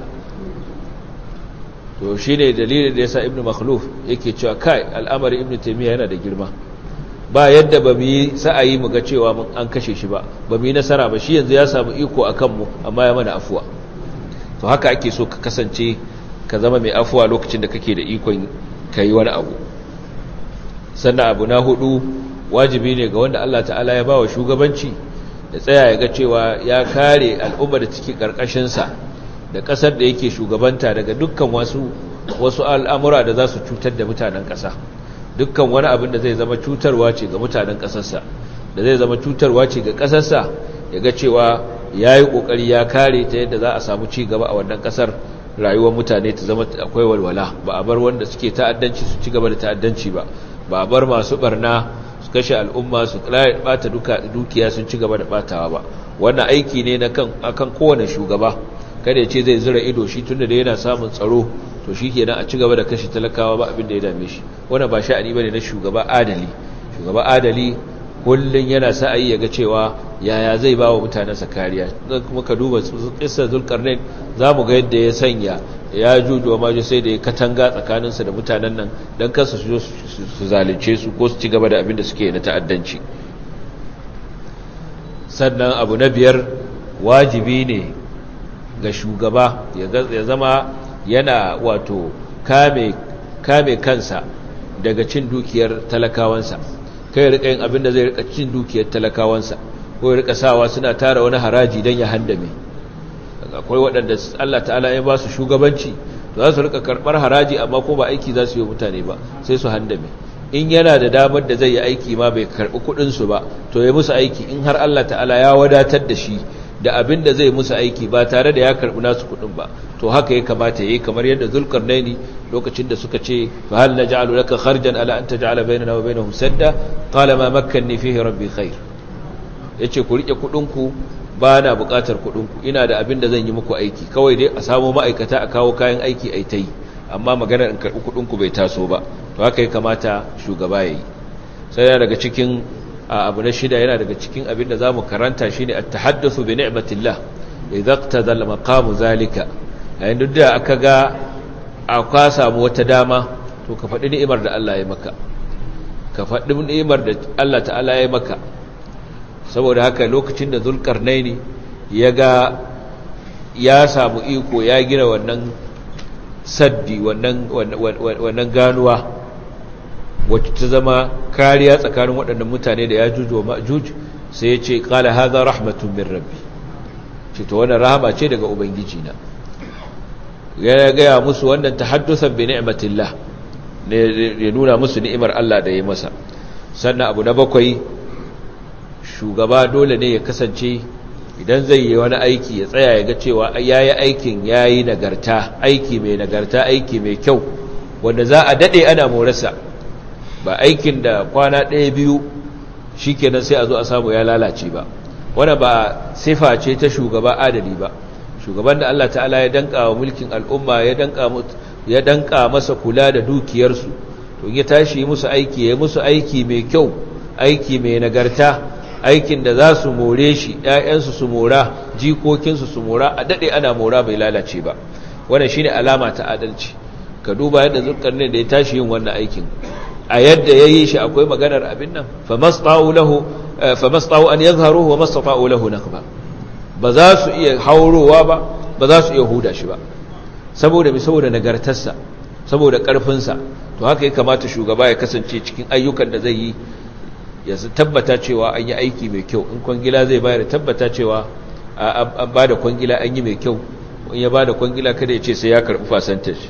S1: to shi ne dalilin da ya sa ibn makhluf yake cewa kai al'amari ibn taimiyya yana da girma ba yadda ba mu yi sa'ayi mu ga cewa an kashe shi ba ba mu yi nasara ba shi yanzu ya samu iko a kanmu amma ya mana afuwa to haka ake so ka kasance ka zama mai afuwa lokacin da kake da ikon ka yi wani abu sannan abu na hudu wajibi ne ga wanda Allah ta'ala ya ba wa shugabanci da tsaya ya ga cewa ya kare al'umma da ciki ƙarƙashinsa da ƙasar da yake shugabanta daga dukkan wasu wasu al'amura da za su cutar da mutanen ƙasa dukkan wani abin da zai zama cutarwa ce ga mutanen ƙasarsa da zai zama cutarwa ce ga ƙasarsa ya ga cewa ya yi ƙoƙari ya kare ta yadda za a samu ci gaba a wannan ƙasar rayuwar mutane ta zama akwai walwala ba a bar wanda suke ta'addanci su ci gaba da ta'addanci ba ba a bar masu barna su kashe al'umma su bata dukiya sun ci gaba da batawa ba wannan aiki ne na kan akan kowane shugaba kada ya ce zai zira ido shi tunda da yana samun tsaro to shi kenan a ci gaba da kashe talakawa ba abin da ya dame shi wannan ba sha'ani bane na shugaba adali shugaba adali kullun yana sa'ayi ya ga cewa yaya zai ba wa mutanensa kariya kuma ka duba kissar zulkarnain za mu ga yadda ya sanya ya juju wa maju sai da ya katanga tsakaninsa da mutanen nan don kansu su su zalunce su ko su ci gaba da abin da suke na ta'addanci sannan abu na biyar wajibi ne ga shugaba ya zama yana wato kame kame kansa daga cin dukiyar talakawansa kai rika yin abin da zai rika cin dukiyar talakawansa ko ya rika sawa suna tara wani haraji don ya handame akwai waɗanda Allah ta'ala ya ba su shugabanci za su rika karɓar haraji amma ko ba aiki za su yi mutane ba sai su handame in yana da damar da zai yi aiki ma bai karɓi kuɗinsu ba to ya musu aiki in har Allah ta'ala ya wadatar da shi da abin da zai musu aiki ba tare da ya karɓi nasu kuɗin ba to haka ya kamata ya yi kamar yadda zulkarnaini lokacin da suka ce fa hal naj'alu laka kharjan ala an taj'ala bainana wa bainahum sadda qala ma makkanni fihi rabbi khair yace ku rike kuɗin ku ba na buƙatar kuɗinku ina da abin da zan yi muku aiki kawai dai a samu ma'aikata a kawo kayan aiki a ta yi amma maganar in karɓi kuɗinku bai taso ba to haka ya kamata shugaba ya yi sai yana daga cikin abu na shida yana daga cikin abin da za mu karanta shi ne a tahaddasu bi ni'matillah idza iqtada maqamu zalika yayin duk da aka ga aka samu wata dama to ka faɗi ni'imar da Allah ya maka ka faɗi ni'imar da Allah ta'ala ya maka saboda haka lokacin da zulkarnaini ya ga ya samu iko ya gina wannan saddi wannan ganuwa wacce ta zama kariya tsakanin waɗannan mutane da ya juju wa ma'juj sai ya ce ƙala haza rahmatun min rabbi ce ta wannan rahama ce daga ubangiji na ya gaya musu wannan tahaddusan bi ni'matillah ne ya nuna musu ni'imar Allah da ya masa sannan abu na bakwai shugaba dole ne ya kasance idan zai yi wani aiki ya tsaya ya ga cewa ya yi aikin ya yi nagarta aiki mai nagarta aiki mai kyau wanda za a daɗe ana morasa ba aikin da kwana ɗaya biyu shi kenan sai a zo a samu ya lalace ba wanda ba sifa ce ta shugaba adali ba shugaban da Allah ta'ala ya danka wa mulkin al'umma ya danka masa kula da dukiyarsu to ya tashi yi musu aiki ya musu aiki mai kyau aiki mai nagarta aikin da za su more shi ‘ya'yansu su mora jikokinsu su mora a daɗe ana mora bai lalace ba wannan shine alama ta adalci ka duba yadda zulkarnin da ya tashi yin wannan aikin a yadda ya yi shi akwai maganar abin nan famasta'u an yazharuhu wa mastata'u lahu nakba ba za su iya haurowa ba ba za su iya huda shi ba saboda mai saboda nagartarsa saboda ƙarfinsa to haka ya kamata shugaba ya kasance cikin ayyukan da zai yi ya tabbata cewa an yi aiki mai kyau in kwangila zai bayar tabbata cewa an ba da kwangila an yi mai kyau in ya ba da kwangila kada ya ce sai ya karɓi fasantage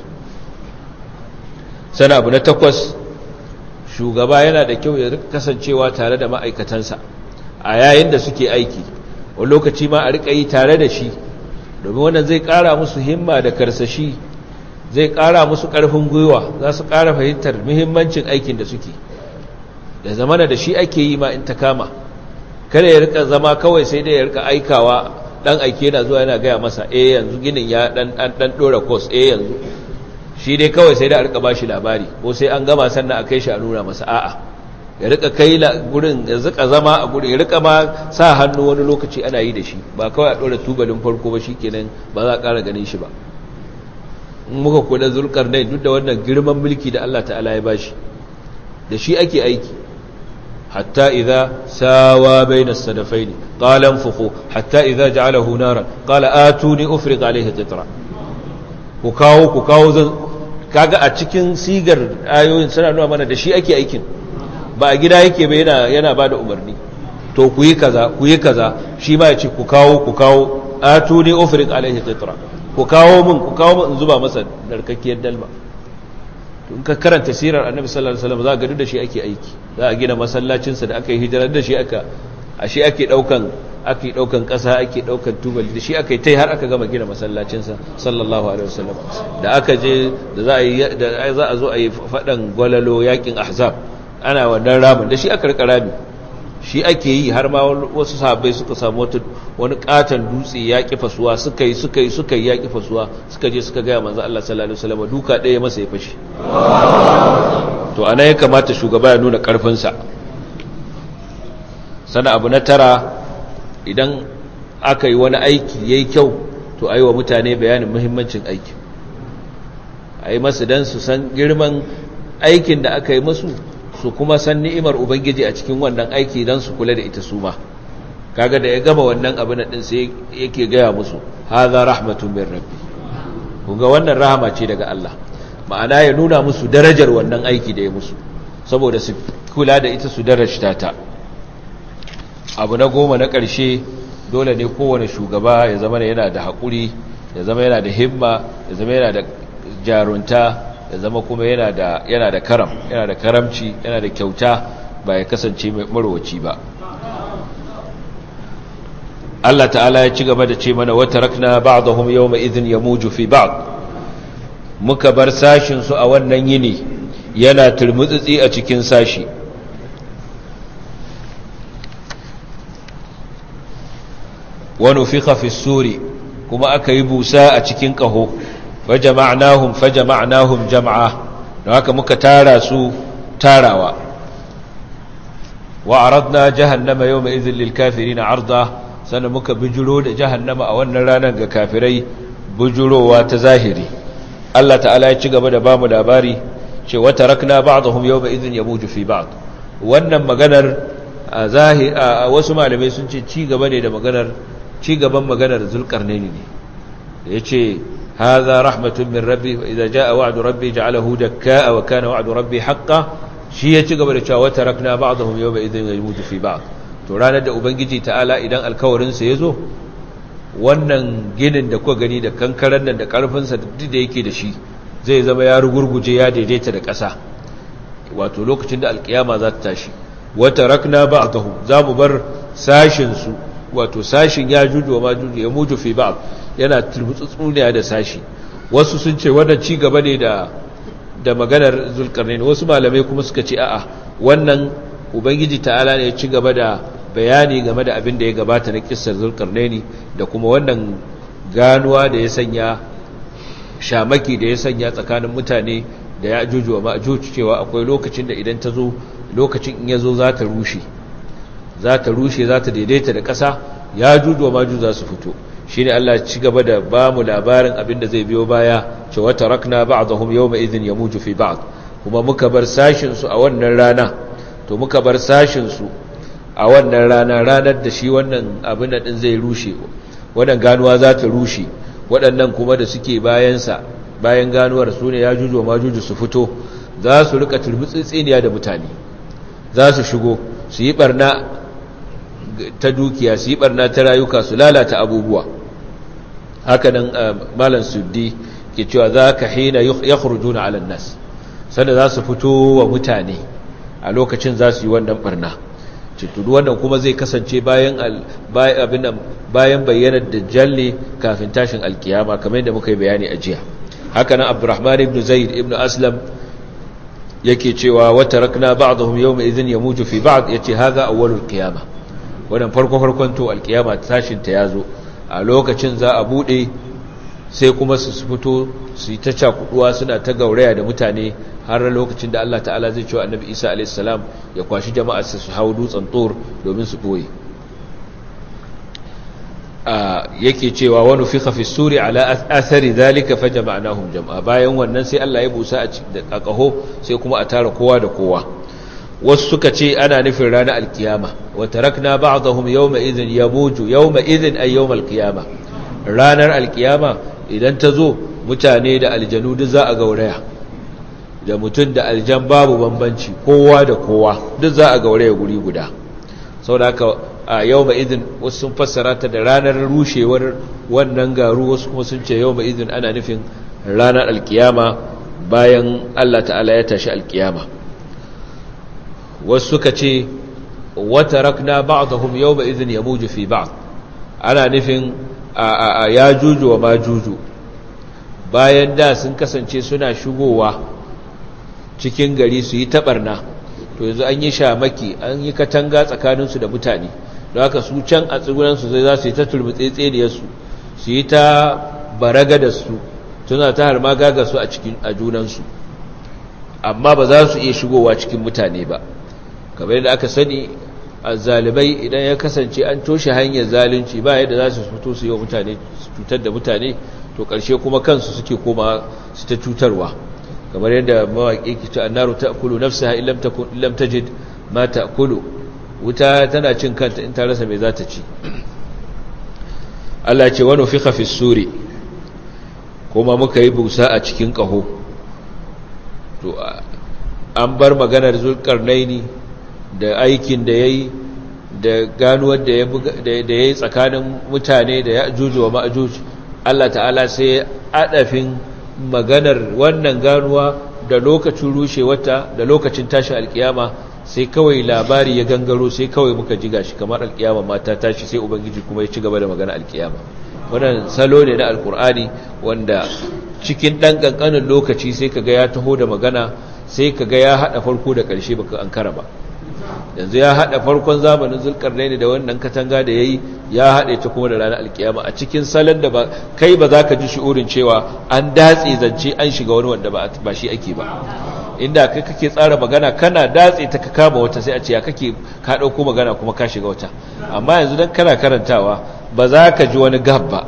S1: sana abu na takwas shugaba yana da kyau ya kasancewa tare da ma'aikatansa a yayin da suke aiki wani lokaci ma a rika yi tare da shi domin wannan zai ƙara musu himma da karsashi zai ƙara musu ƙarfin gwiwa za su ƙara fahimtar muhimmancin aikin da suke da zamana da shi ake yi ma in ta kama kada ya rika zama kawai sai dai ya rika aikawa dan aike yana zuwa yana gaya masa eh yanzu ginin ya dan dan dan dora course eh yanzu shi dai kawai sai da a rika bashi labari ko sai an gama sannan a kai shi a nuna masa a'a ya rika kai gurin ya zika zama a gurin ya rika ma sa hannu wani lokaci ana yi da shi ba kawai a ɗora tubalin farko ba shikenan ba za a ƙara ganin shi ba in muka kula zulkarnain duk da wannan girman mulki da Allah ta'ala ya bashi da shi ake aiki hatta idza sawa baina sadafaini qala anfukhu hatta idza ja'alahu naran qala atuni ufriq alayhi qitra ku kawo ku kawo zan kaga a cikin sigar ayoyin suna nuna mana da shi ake aikin ba a gida yake ba yana yana bada umarni to ku yi kaza ku yi kaza shi ma ya ce ku kawo ku kawo atuni ufriq alayhi qitra ku kawo min ku kawo min in zuba masa narkakkiyar dalma in ka karanta sirar annabi sallallahu alaihi wasallam za ka ga da shi ake aiki za a gina masallacin sa da aka yi hijira da shi aka a shi ake daukan ake daukan kasa ake daukan tubali da shi aka yi tai har aka gama gina masallacin sa sallallahu alaihi wasallam da aka je da za a yi da za a zo a yi fadan gwalalo yakin ahzab ana wannan ramin da shi aka rika rami shi ake yi har ma wasu sahabbai suka samu wani katon dutse ya kifa suwa suka yi suka yi suka yi ya kifa suwa suka je suka gaya manzo Allah sallallahu alaihi wasallam duka ɗaya masa ya fashi to ana ya kamata shugaba ya nuna karfin sa sana abu na tara idan aka yi wani aiki yayi kyau to ayi wa mutane bayanin muhimmancin aiki ayi masu dan su san girman aikin da aka yi musu su kuma san ni'imar ubangiji a cikin wannan aiki don su kula da ita su ma kaga da ya gama wannan abin din sai yake gaya musu hadha rahmatun min rabbi kunga wannan rahama ce daga Allah ma'ana ya nuna musu darajar wannan aiki da ya musu saboda su kula da ita su darajta ta abu na goma na ƙarshe dole ne kowane shugaba ya zama yana da haƙuri ya zama yana da himma ya zama yana da jarunta ya zama kuma yana da yana da karam yana da karamci yana da kyauta ba ya kasance mai marwaci ba Allah ta'ala ya ci gaba da ce mana wata rakna ba'dahum yawma idhin yamuju fi ba'd muka bar sashin su a wannan yini yana turmutsitsi a cikin sashi wa nufikha fi suri kuma aka yi busa a cikin kaho fajama'nahum fajama'nahum jam'a don haka muka tara su tarawa wa aradna jahannama yawma idhil lil kafirin arda sannan muka bijiro da jahannama a wannan ranar ga kafirai bijirowa ta zahiri Allah ta'ala ya ci gaba da bamu labari ce wa tarakna ba'dahum yawma idhin yamuju fi ba'd wannan maganar a zahiri a wasu malamai sun ce ci gaba ne da maganar ci gaban maganar zulkarnaini ne yace هذا رحمة من ربي فإذا جاء وعد ربي جعله دكاء وكان وعد ربي حقا shi ya ci gaba da cewa wata rakna ba'dahum yawma idhin yamutu fi ba'd to ranar da ubangiji ta'ala idan alkawarin sa yazo wannan ginin da kuka gani da kankaran nan da karfin sa duk da yake da shi zai zama ya rugurguje ya daidaita da ƙasa wato lokacin da alkiyama za ta tashi wata rakna ba'dahum za mu bar sashin su wato sashin ya juju wa majuju ya muju fi ba'd yana turmutsutsuniya da sashi wasu sun ce wannan ci gaba ne da da maganar zulkarnain wasu malamai kuma suka ce a'a wannan ubangiji ta'ala ne ya ci gaba da bayani game da abin da ya gabata na kissar zulkarnaini da kuma wannan ganuwa da ya sanya shamaki da ya sanya tsakanin mutane da ya ajuju wa ma'ajuju cewa akwai lokacin da idan ta zo lokacin in ya zo za ta rushe za ta rushe za ta daidaita da ƙasa ya juju wa ma'ajuju za su fito shi ne Allah ci gaba da ba mu labarin abin da zai biyo baya ce wata rakna ba'dahum yawma idhin yamuju fi ba'd kuma muka bar sashin su a wannan rana to muka bar sashin su a wannan rana ranar da shi wannan abin da din zai rushe wannan ganuwa za ta rushe waɗannan kuma da suke bayan sa bayan ganuwar su ne ya juju ma juju su fito za su rika turbutsitsiniya da mutane za su shigo su yi barna ta dukiya su yi barna ta rayuka su lalata abubuwa haka nan malam suddi ke cewa za ka hina ya kurjuna alan nas sanda za su fito wa mutane a lokacin za su yi wannan barna cutudu wannan kuma zai kasance bayan bayan bayyanar dajjal ne kafin tashin alkiyama kamar yadda muka yi bayani a jiya haka nan abdurrahman ibn zaid ibn aslam yake cewa wata rakna ba'dahum yawma idhin yamuju fi ba'd yace hadha awwalul qiyamah wannan farko farkon to alkiyama tashin ta yazo a lokacin za a bude sai kuma su fito su yi ta cakuduwa suna ta gauraya da mutane har lokacin da Allah ta'ala zai cewa annabi Isa a.s. ya kwashi jama'a su hau dutsen tsor domin su ɓoye yake cewa wani fi hafi suri ala athari zalika fa jama'nahum jama'a bayan wannan sai Allah ya busa a ƙaho sai kuma a tara kowa da kowa wasu suka ce ana nufin ranar alkiyama wa tarakna ba'dahum yawma idhin yamuju yawma idhin ay yawm alkiyama ranar alkiyama idan ta zo mutane da aljanu duk za a gauraya da mutum da aljan babu bambanci kowa da kowa duk za a gauraya guri guda saboda haka a yau idin wasu sun fassara ta da ranar rushewar wannan garu wasu kuma sun ce yau idin ana nufin ranar alkiyama bayan Allah ta'ala ya tashi alkiyama wasu suka ce wata rakna ba'dahum yau idin ya muju fi ba'd ana nufin a ya juju wa ma juju bayan da sun kasance suna shigowa cikin gari su yi taɓarna to yanzu an yi shamaki an yi katanga tsakaninsu da mutane da haka su can a tsibiransu zai za su yi ta turmutsetseniyarsu su yi ta baraga da su suna ta harma gaga su a cikin a junansu amma ba za su iya shigowa cikin mutane ba kamar yadda aka sani a zalibai idan ya kasance an toshe hanyar zalunci ba yadda za su fito su yi wa mutane su cutar da mutane to ƙarshe kuma kansu suke koma su ta cutarwa kamar yadda mawaƙi ke ta annaru ta kulu nafsa illam tajid ma ta kulu wuta tana cin kanta in ta rasa mai za ta ci Allah ce wani fi hafi suri kuma muka yi busa a cikin ƙaho to an bar maganar zulƙarnaini da aikin da ya yi da ganuwar da ya yi tsakanin mutane da ya juju wa ma'ajuju Allah ta'ala sai adafin maganar wannan ganuwa da lokacin rushe wata da lokacin tashin alkiyama sai kawai labari ya gangaro sai kawai muka ji gashi kamar alkiyama mata tashi sai ubangiji kuma ya ci gaba da magana alkiyama wannan salo ne na alkur'ani wanda cikin dan kankanin lokaci sai kaga ya taho da magana sai kaga ya hada farko da karshe baka ankara ba yanzu ya hada farkon zamanin zulkarnaini da wannan katanga da yayi ya hade ta kuma da ranar alkiyama a cikin salon da ba kai ba za ka ji shi'urin cewa an datse zance an shiga wani wanda ba shi ake ba inda kai kake tsara magana kana datse ta ka kama wata sai a ce ya kake ka dauko magana kuma ka shiga wata amma yanzu dan kana karantawa ba za ka ji wani gab ba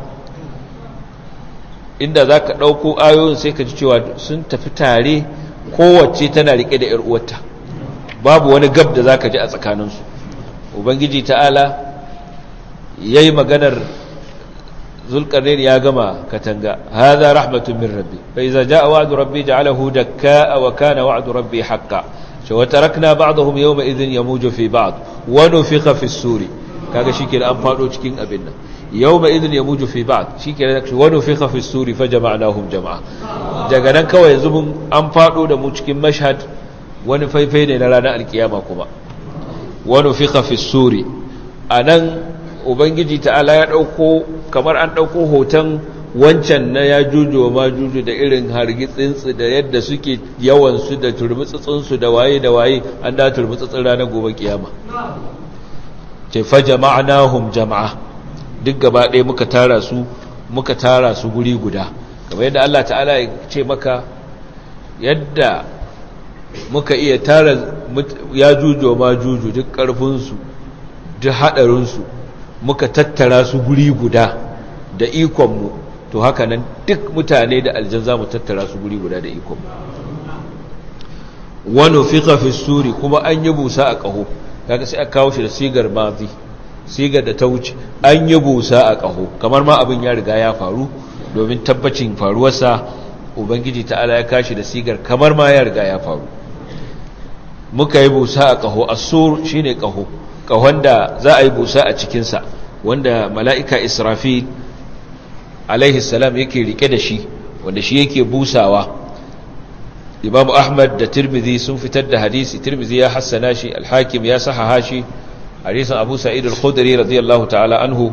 S1: inda za ka dauko ayoyin sai ka ji cewa sun tafi tare kowace tana rike da 'yar uwarta babu wani gab da zaka ji a tsakaninsu ubangiji ta'ala yayi maganar zulkarnain ya gama katanga hadha rahmatun min rabbi fa iza jaa wa'du rabbi ja'alahu dakkaa wa kana wa'du rabbi haqqan wa tarakna ba'dahum yawma idhin yamuju fi ba'd wa nufikha fi as-suri kaga shike an fado cikin abin nan yawma idhin yamuju fi ba'd shike wa nufikha fi as-suri fa jama'nahum jama'a daga nan kawai yanzu mun an fado da mu cikin mashhad wani faifai ne na ranar alkiyama kuma wani fiƙa fi suri a nan ubangiji ta'ala ya ɗauko kamar an ɗauko hoton wancan na ya juju ma juju da irin hargitsinsu da yadda suke yawansu da turmutsutsunsu da waye da waye an da turmutsutsun ranar gobe kiyama ce fa jama'anahum jama'a duk gaba ɗaya muka tara su muka tara su guri guda kamar yadda Allah ta'ala ya ce maka yadda muka iya tara ya jujo ma juju duk ƙarfinsu duk haɗarinsu muka tattara su guri guda da ikonmu to haka nan duk mutane da aljan za mu tattara su guri guda da ikonmu wani fiƙa fi suri kuma an yi busa a ƙaho kaga sai a kawo shi da sigar mazi sigar da ta wuce an yi busa a ƙaho kamar ma abin ya riga ya faru domin tabbacin faruwarsa ubangiji ta'ala ya kashi da sigar kamar ma ya riga ya faru muka yi busa a ƙaho asur shi ne ƙaho ƙahon da za a yi busa a cikinsa wanda mala'ika israfil alaihi salam yake rike da shi wanda shi yake busawa imam ahmad da tirmidhi sun fitar da hadisi tirmidhi ya hassana shi alhakim ya sahaha shi hadisin abu sa'id al-khudri radiyallahu ta'ala anhu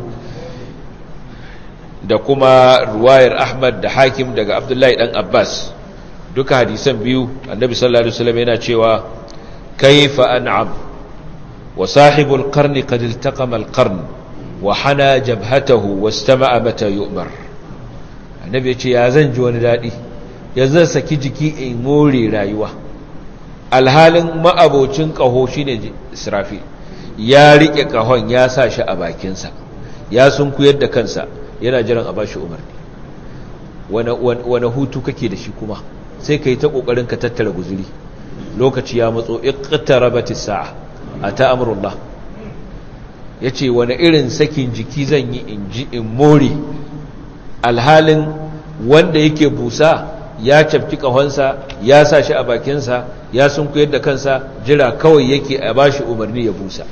S1: da kuma ruwayar ahmad da hakim daga abdullahi dan abbas duka hadisan biyu annabi sallallahu alaihi wasallam yana cewa kaifa an'am wa sahibul qarni qad iltaqama al-qarn wa hana jabhatahu wastama'a mata yu'mar annabi ya ce ya zan ji wani daɗi ya zan saki jiki in more rayuwa alhalin ma'abocin ƙaho shi ne israfi ya riƙe ƙahon ya sa shi a bakinsa ya sun kuyar da kansa yana jiran a ba shi umarni wane hutu kake da shi kuma sai ka yi ta ƙoƙarin ka tattara guzuri lokaci ya matso iqtarabatis sa'a ata amrullah yace wani irin sakin jiki zan yi in ji in more alhalin wanda yake busa ya cafki kahonsa ya sa shi a bakinsa ya sunkuyar da kansa jira kawai yake a bashi umarni ya busa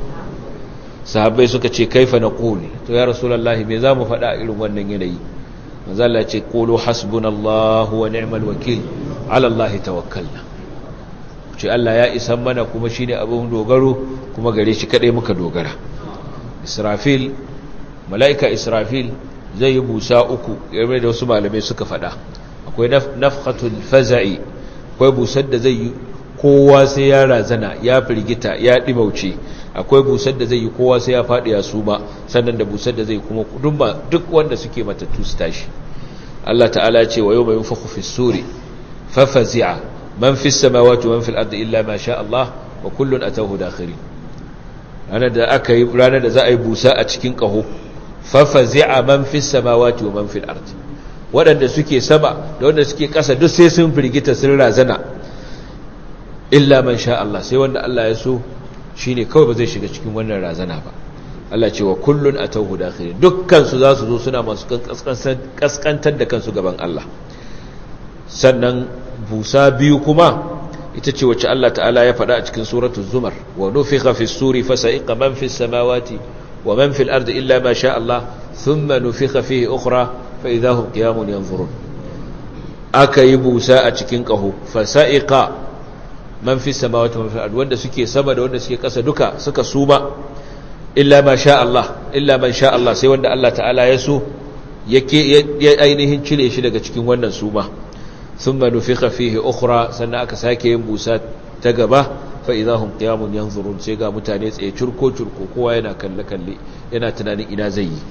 S1: sahabbai suka ce kaifa na ƙoli to ya rasulallahi me za mu faɗa irin wannan yanayi manzala ce ƙolo hasbunallahu wa ni'mal wakil alallahi tawakkalna ce Allah ya isan mana kuma shine abin dogaro kuma gare shi kadai muka dogara Israfil mala'ika Israfil zai yi busa uku game da wasu malamai suka faɗa akwai nafhatul faza'i akwai busar da zai yi kowa sai ya razana ya firgita ya dimauce akwai busar da zai yi kowa sai ya faɗi ya suma sannan da busar da zai kuma duk wanda suke matattu su tashi Allah ta'ala ce wa yawma yunfakhu fis suri fa fazi'a man fi samawati wa man fil ardi illa ma sha Allah wa kullun atawhu dakhirin ranar da aka yi ranar da za a yi busa a cikin kaho fa fazi'a man fi samawati wa man fil ardi waɗanda suke sama da wanda suke ƙasa duk sai sun firgita sun razana illa man sha Allah sai wanda Allah ya so shine kawai ba zai shiga cikin wannan razana ba Allah ce wa kullun atawhu dakhirin dukkan su za su zo suna masu kaskantar da kansu gaban Allah sannan busa biyu kuma ita ce wacce Allah ta'ala ya faɗa a cikin suratul zumar wa nufikha fis suri fasa'iqa man fis samawati wa man fil ardi illa ma sha Allah thumma nufikha fihi ukhra fa idahum qiyamun yanzurun aka yi busa a cikin kaho fasa'iqa man fis samawati wa man fil ardi wanda suke sama da wanda suke ƙasa duka suka suma illa ma sha Allah illa man sha Allah sai wanda Allah ta'ala ya so yake ya ainihin cire shi daga cikin wannan suma thumma nufikha fihi ukhra sannan aka sake yin busa ta gaba fa idahum qiyamun yanzurun sai ga mutane tsaye curko curko kowa yana kalle kalle yana tunanin ina zai yi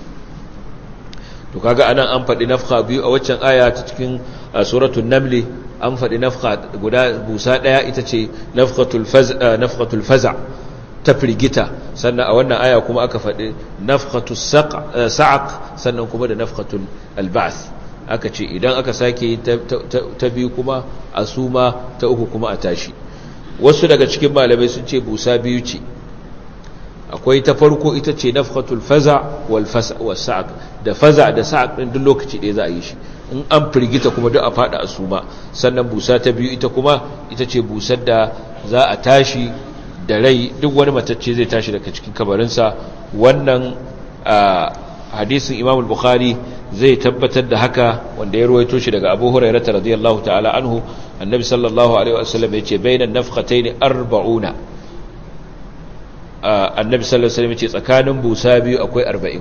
S1: to kaga anan an faɗi nafka biyu a waccan aya ta cikin suratul naml an faɗi nafka guda busa ɗaya ita ce nafqatul faz nafqatul faza ta firgita sannan a wannan aya kuma aka faɗi nafqatus sa'aq sannan kuma da nafqatul alba'th aka ce idan aka sake ta biyu kuma a suma ta uku kuma a tashi wasu daga cikin malamai sun ce busa biyu ce akwai ta farko ita ce nafhatul faza wal sa'aq da faza da sa'aq din duk lokaci ɗaya za a yi shi in an firgita kuma duk a fada a suma sannan busa ta biyu ita kuma ita ce busar da za a tashi da rai duk wani matacce zai tashi daga cikin kabarinsa wannan hadisin imam al-bukhari zai tabbatar da haka wanda ya ruwaito shi daga abu hurairah radiyallahu ta'ala anhu annabi sallallahu alaihi wasallam yace bainan nafqatayn arba'una annabi sallallahu alaihi wasallam yace tsakanin busa biyu akwai 40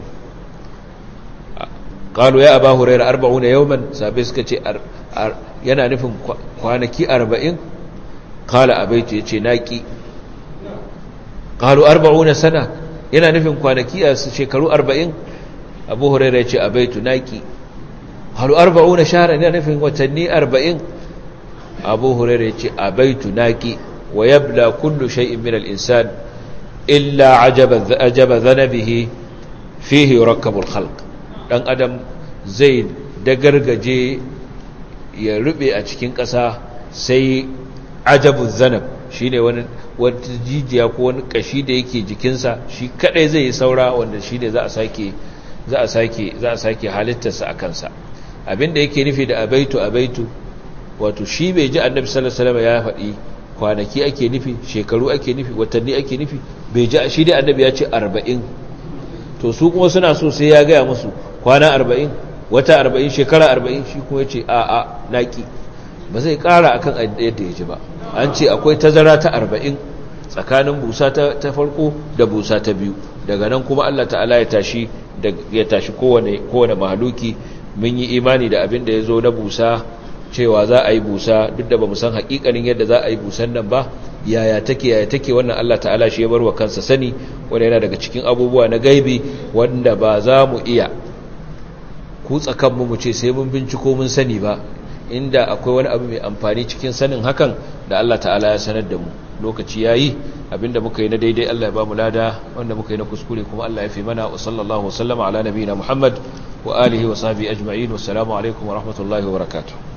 S1: qalu ya abu hurairah 40 yawman sabai suka ce yana nufin kwanaki 40 qala abaitu yace naki qalu 40 sana yana nufin kwanaki a shekaru 40 abu huraira ce a baitu naki halu arba'una shahran yana nufin watanni arba'in abu huraira ce a baitu naki wa yabla kullu shay'in min al-insan illa ajaba ajaba dhanabihi fihi yurakkabu al-khalq dan adam zai dagargaje ya rube a cikin ƙasa sai ajabu zanab shine wani wata jijiya ko wani kashi da yake jikinsa shi kadai zai yi saura wanda shine za a sake za a sake za a sake halittarsa a kansa abinda yake nufi da abaitu abaitu wato shi bai ji annabi sallallahu alaihi wasallam ya faɗi kwanaki ake nufi shekaru ake nufi watanni ake nufi bai ji shi dai annabi ya ce 40 to su kuma suna so sai ya gaya musu kwana 40 wata 40 shekara 40 shi kuma ya ce a a naki ba zai ƙara akan yadda ya ji ba an ce akwai tazara ta 40 tsakanin busa ta farko da busa ta biyu daga nan kuma Allah ta'ala ya tashi da ya tashi kowane kowane mahaluki mun yi imani da abin da ya zo na busa cewa za a yi busa duk da ba mu san hakikanin yadda za a yi busan nan ba yaya take yaya take wannan Allah ta'ala shi ya bar wa kansa sani wanda yana daga cikin abubuwa na gaibi wanda ba za mu iya kutsa kanmu mu ce sai mun binciko mun sani ba inda akwai wani abu mai amfani cikin sanin hakan da Allah ta'ala ya sanar da mu lokaci yayi abinda muka yi na daidai Allah ya ba mu lada wanda muka yi na kuskure kuma Allah ya fi mana wa sallallahu wasallama ala nabiyina Muhammad wa alihi wa sahbihi ajma'in wassalamu alaikum wa rahmatullahi wa barakatuh